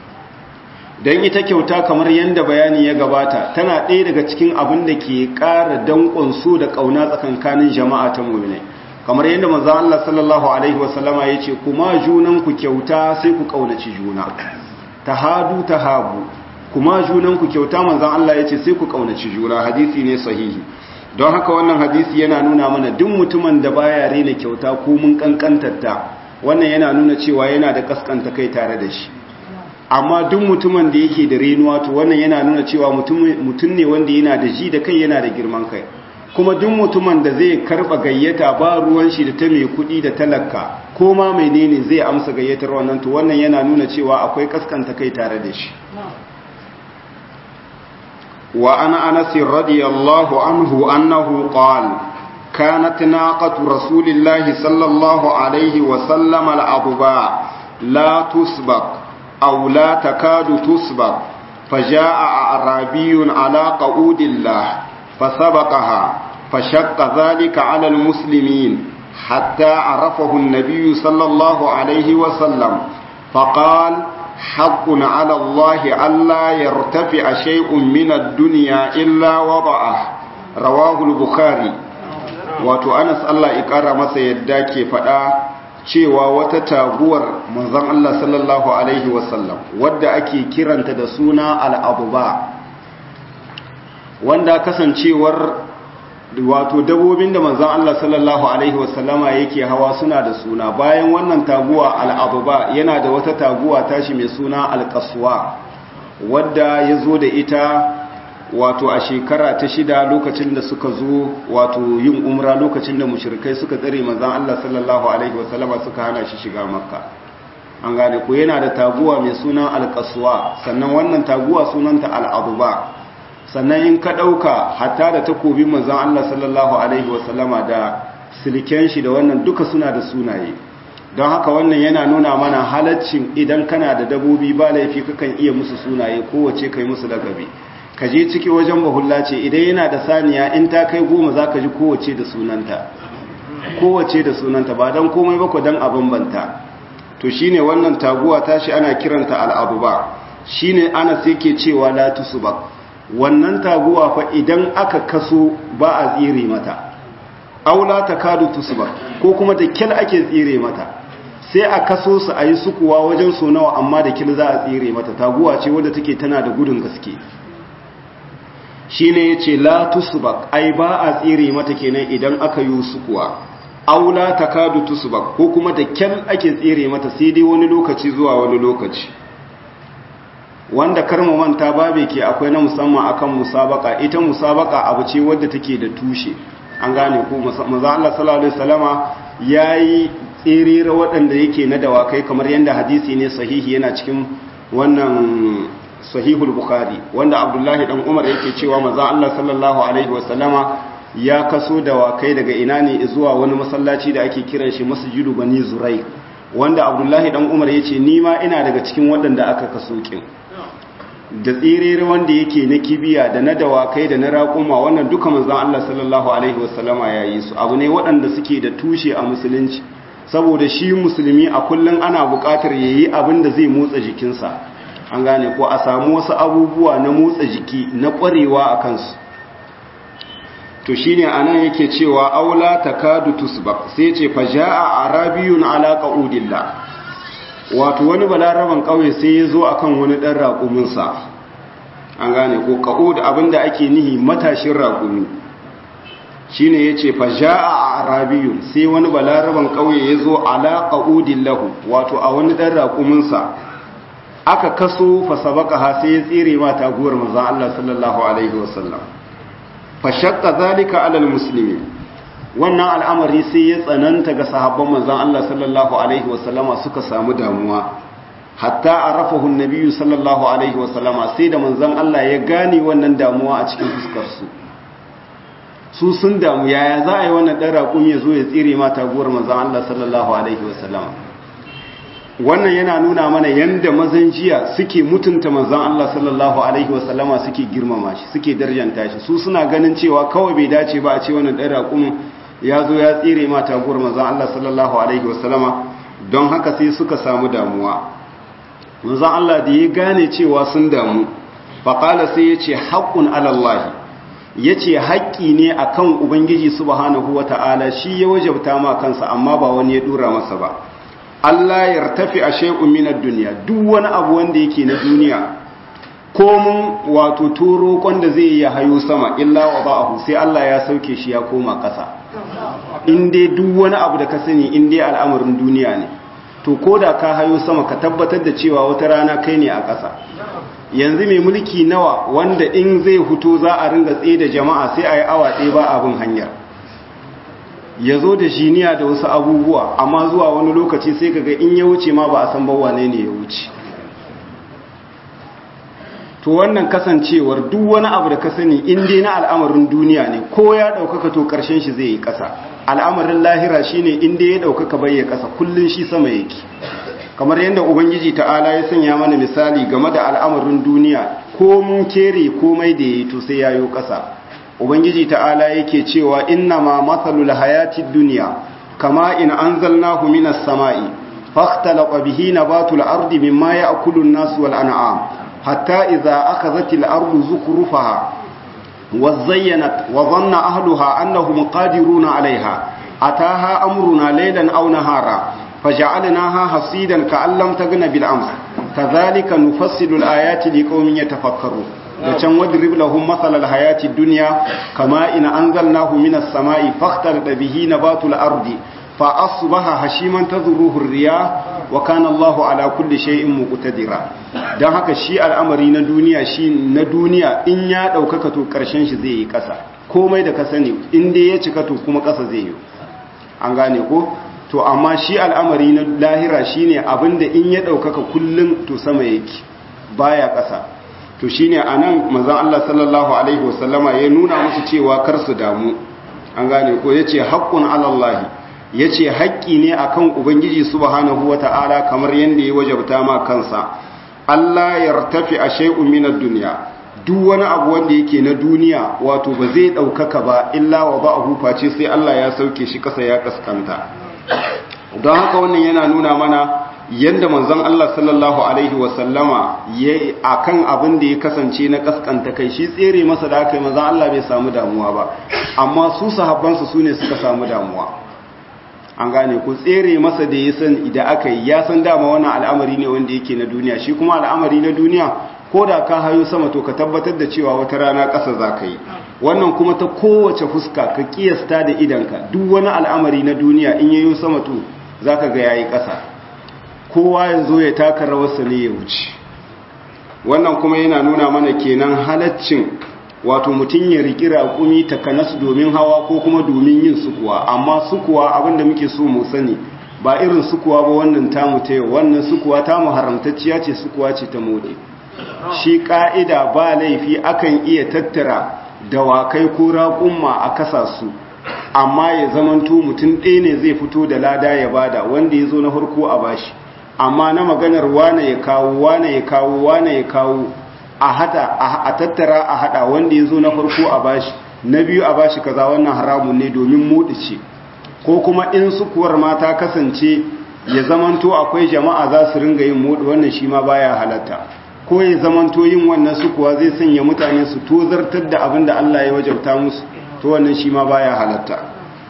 dan ita kyauta kamar yanda bayani ya gabata tana ɗaya daga cikin abin da ke ƙara danƙon so da ƙauna tsakankanin jama'a ta mu'mini kamar yanda manzon Allah sallallahu alaihi wasallama yace kuma junan ku kyauta sai ku kaunaci juna tahadu tahabu kuma junanku kyauta manzan Allah ya ce sai ku kaunaci juna hadisi ne sahihi don haka wannan hadisi yana nuna mana duk mutumin da baya rena kyauta ko mun kankantarta wannan yana nuna cewa yana da kaskanta kai tare da shi amma duk mutumin da yake da renuwa to wannan yana nuna cewa mutum ne wanda yana da ji da kai yana da girman kai kuma duk mutumin da zai karba gayyata ba ruwan shi da ta mai kudi da talaka ko ma menene zai amsa gayyatar wannan to wannan yana nuna cewa akwai kaskanta kai tare da shi wa ana anas radiyallahu anhu annahu qala كانت ناقة رسول الله صلى الله عليه وسلم الأضباء لا تسبق أو لا تكاد تسبق فجاء أعرابي على قعود الله فسبقها فشق ذلك على المسلمين حتى عرفه النبي صلى الله عليه وسلم فقال حق على الله ألا يرتفع شيء من الدنيا إلا وضعه رواه البخاري wato anas Allah ya kara masa yadda ke faɗa cewa wata taguwar manzon Allah sallallahu alaihi wasallam wadda ake kiranta da suna al'abuba wanda kasancewar wato dabobin da manzon Allah sallallahu alaihi wasallama yake hawa suna da suna bayan wannan taguwa al'abuba yana da wata taguwa tashi mai suna alƙaswa wadda ya zo da ita wato a shekara ta shida lokacin da suka zo wato yin umra lokacin da mushrikai suka tsare manzon Allah sallallahu alaihi wasallama suka hana shi shiga makka an gane ko yana da taguwa mai sunan alqaswa sannan wannan taguwa sunanta al'aduba sannan in ka dauka hatta da takobin manzon Allah sallallahu alaihi wasallama da silken shi da wannan duka suna da sunaye don haka wannan yana nuna mana halaccin idan kana da dabobi ba laifi kakan iya musu sunaye kowace kai musu lakabi ka je ciki wajen bahulla ce idan yana da saniya in ta kai goma za ka ji kowace da sunanta kowace da sunanta ba don komai ba ku don a bambanta to shine wannan taguwa tashi ana kiranta al'abu ba shine ana sai ke cewa la ba wannan taguwa fa idan aka kaso ba a tsire mata aula ta kadu ba ko kuma da kyal ake tsire mata sai a kaso su a yi sukuwa wajen so nawa amma da kyal za a tsire mata taguwa ce wadda take tana da gudun gaske shi ne ya ce latusubak ai ba a tsire mata kenan idan aka yi su kuwa aula ta kadu tusubak ko kuma da kyan ake tsire mata sai dai wani lokaci zuwa wani lokaci wanda karmu manta babe ke akwai na musamman akan musabaka ita musabaka abu ce wadda take da tushe an gane ko maza Allah sallallahu alaihi wasallama yayi tsirira waɗanda yake na dawakai kamar yadda hadisi ne sahihi yana cikin wannan sahihul bukhari wanda abdullahi dan umar yake cewa manzon Allah sallallahu alaihi wasallama ya kaso dawakai daga ina ne zuwa wani masallaci da ake kiran shi masjidu bani zurai wanda abdullahi dan umar yace ni ma ina daga cikin waɗanda aka kaso kin da tsirere wanda yake na kibiya da na dawakai da na raƙuma wannan duka manzon Allah sallallahu alaihi wasallama ya yi su abu ne waɗanda suke da tushe a musulunci saboda shi musulmi a kullum ana buƙatar yayi abin da zai motsa jikinsa an gane ko a samu wasu abubuwa na motsa jiki na ƙwarewa a kansu to shine anan yake cewa aula takadu tusbaq sai ce faja'a arabiyun ala qaudillah wato wani balaraban kauye sai ya zo akan wani dan raƙumin sa an gane ko qaud abinda ake nihi matashin raƙumi shine yace faja'a arabiyun sai wani balaraban kauye ya zo ala qaudillahu wato a wani dan raƙumin sa aka kaso fasabaka ha sai ya tsire ma taguwar manzon Allah sallallahu alaihi wasallam fa shaqqa zalika ala almuslimin wannan al'amari sai ya tsananta ga sahabban manzon Allah sallallahu alaihi wasallama suka samu damuwa hatta arafahu annabiyyu sallallahu alaihi wasallama sai da manzon Allah ya gane wannan damuwa a cikin fuskar su su sun damu yaya za a yi wannan dan raƙumi ya zo ya tsire ma taguwar manzon Allah sallallahu alaihi wasallama wannan yana nuna mana yanda mazan jiya suke mutunta manzon Allah sallallahu alaihi wasallama suke girmama shi suke darjanta shi su suna ganin cewa kawai bai dace ba a ce wannan dan raƙumin ya zo ya tsire ma taguwar manzon Allah sallallahu alaihi wasallama don haka sai suka samu damuwa manzon Allah da ya gane cewa sun damu faqala sai yace haqqun ala Allah yace haƙƙi ne akan ubangiji subhanahu wataala shi ya wajabta ma kansa amma ba wani ya dora masa ba Allah ya tafi a shay'un min ad-dunya duk wani abu wanda yake na duniya komun wato turo da zai ya hayo sama illa wa ba'ahu sai Allah ya sauke shi ya koma ƙasa in dai duk wani abu da ka sani in dai al'amarin duniya ne to ko da ka hayo sama ka tabbatar da cewa wata rana kai ne a ƙasa yanzu mai mulki nawa wanda in zai huto za a ringa tsaye da jama'a sai a yi awa ɗaya ba abin hanyar ya zo da jiniya da wasu abubuwa amma zuwa wani lokaci sai kaga in ya wuce ma ba a san bawa ne ya wuce to wannan kasancewar duk wani abu da ka sani in dai na al'amarin duniya ne ko ya ɗaukaka to ƙarshen shi zai yi ƙasa al'amarin lahira shine in dai ya ɗaukaka bai ya ƙasa kullum shi sama yake kamar yadda ubangiji ta'ala ya sanya mana misali game da al'amarin duniya ko mun kere komai da yayi to sai yayo ƙasa ubangiji ta'ala yake cewa inna ma matsalul hayatid duniya kama in anzalnahu minas sama'i fahtalaqa bihi nabatul ardi mimma ya'kulu an-nas wal an'am hatta idza akhadhatil ardu zukhrufaha وزينت وظن أهلها أنهم قادرون عليها أتاها أمرنا ليلا أو نهارا فجعلناها حصيدا كأن لم تغن بالأمس كذلك نفصل الآيات لقوم يتفكرون وكان واضرب لهم مثل الحياة الدنيا كما إن أنزلناه من السماء فاختلط به نبات الأرض فأصبح هشيما تذروه الرياح وكان الله على كل شيء مقتدرا dan haka shi al'amari na duniya shi na duniya in ya ɗaukaka to ƙarshen shi zai yi ƙasa komai da ka sani in dai ya cika to kuma ƙasa zai yi an gane ko to amma shi al'amari na lahira shine abinda in ya ɗaukaka kullum to sama yake baya ƙasa to shine anan manzon Allah sallallahu alaihi wasallama ya nuna musu cewa kar su damu an gane ko yace haqqun alallahi yace haƙƙi ne akan ubangiji subhanahu wata'ala kamar yanda ya wajabta ma kansa Allah yartafi a shay'un min ad-dunya duk wani abu wanda yake na duniya wato ba zai ɗaukaka ba illa wa ba'ahu face sai Allah ya sauke shi kasa ya kaskanta don haka wannan yana nuna mana yadda manzon Allah sallallahu alaihi wasallama ya akan abin da ya kasance na kaskanta kai shi tsere masa da aka yi manzon Allah bai samu damuwa ba amma su sahabbansa su ne suka samu damuwa an gane ku tsere masa da ya san idan aka yi ya san dama wannan al'amari ne wanda yake na duniya shi kuma al'amari na duniya ko da ka hayo sama to ka tabbatar da cewa wata rana ƙasa za ka yi wannan kuma ta kowace fuska ka kiyasta da idanka duk wani al'amari na duniya in yayo sama to za ka ga ya yi ƙasa kowa ya zo ya taka rawarsa ne ya wuce wannan kuma yana nuna mana kenan halaccin wato mutum ya riƙi raƙumi takanas domin hawa ko kuma domin yin sukuwa amma sukuwa abinda muke so mu sani ba irin sukuwa ba wannan tamu ta yau wannan sukuwa tamu haramtacciya ce sukuwa ce ta mode shi ƙa'ida ba laifi akan iya tattara dawakai ko raƙumma a kasa su amma ya zamanto mutum ɗaya ne zai fito da lada ya bada wanda ya zo na harko a bashi amma na maganar wane ya kawo wane ya kawo wane ya kawo a hada a tattara a hada wanda ya zo na farko a bashi na biyu a bashi kaza wannan haramun ne domin muɗi ce ko kuma in sukuwar mata kasance ya zamanto akwai jama'a za su ringa yin muɗi wannan shi ma baya halatta ko ya zamanto yin wannan sukuwa zai sanya mutane su tozartar da abin da Allah ya wajabta musu to wannan shi ma baya halatta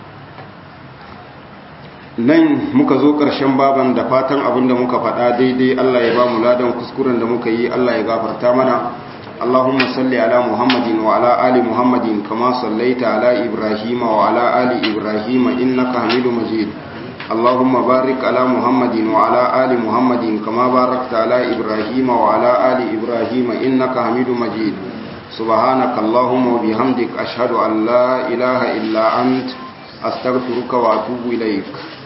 nan muka zo ƙarshen baban da fatan abin da muka faɗa daidai Allah ya ba mu ladan kuskuren da muka yi Allah ya gafarta mana Allahumma salli ala Muhammadin wa ala ali Muhammadin kama sallaita ala Ibrahim wa ala ali Ibrahim innaka Hamidum Majid Allahumma barik ala Muhammadin wa ala ali Muhammadin kama barakta ala Ibrahim wa ala ali Ibrahim innaka Hamidum Majid سبحانك اللهم وبحمدك أشهد أن لا إله إلا أنت أستغفرك وأتوب إليك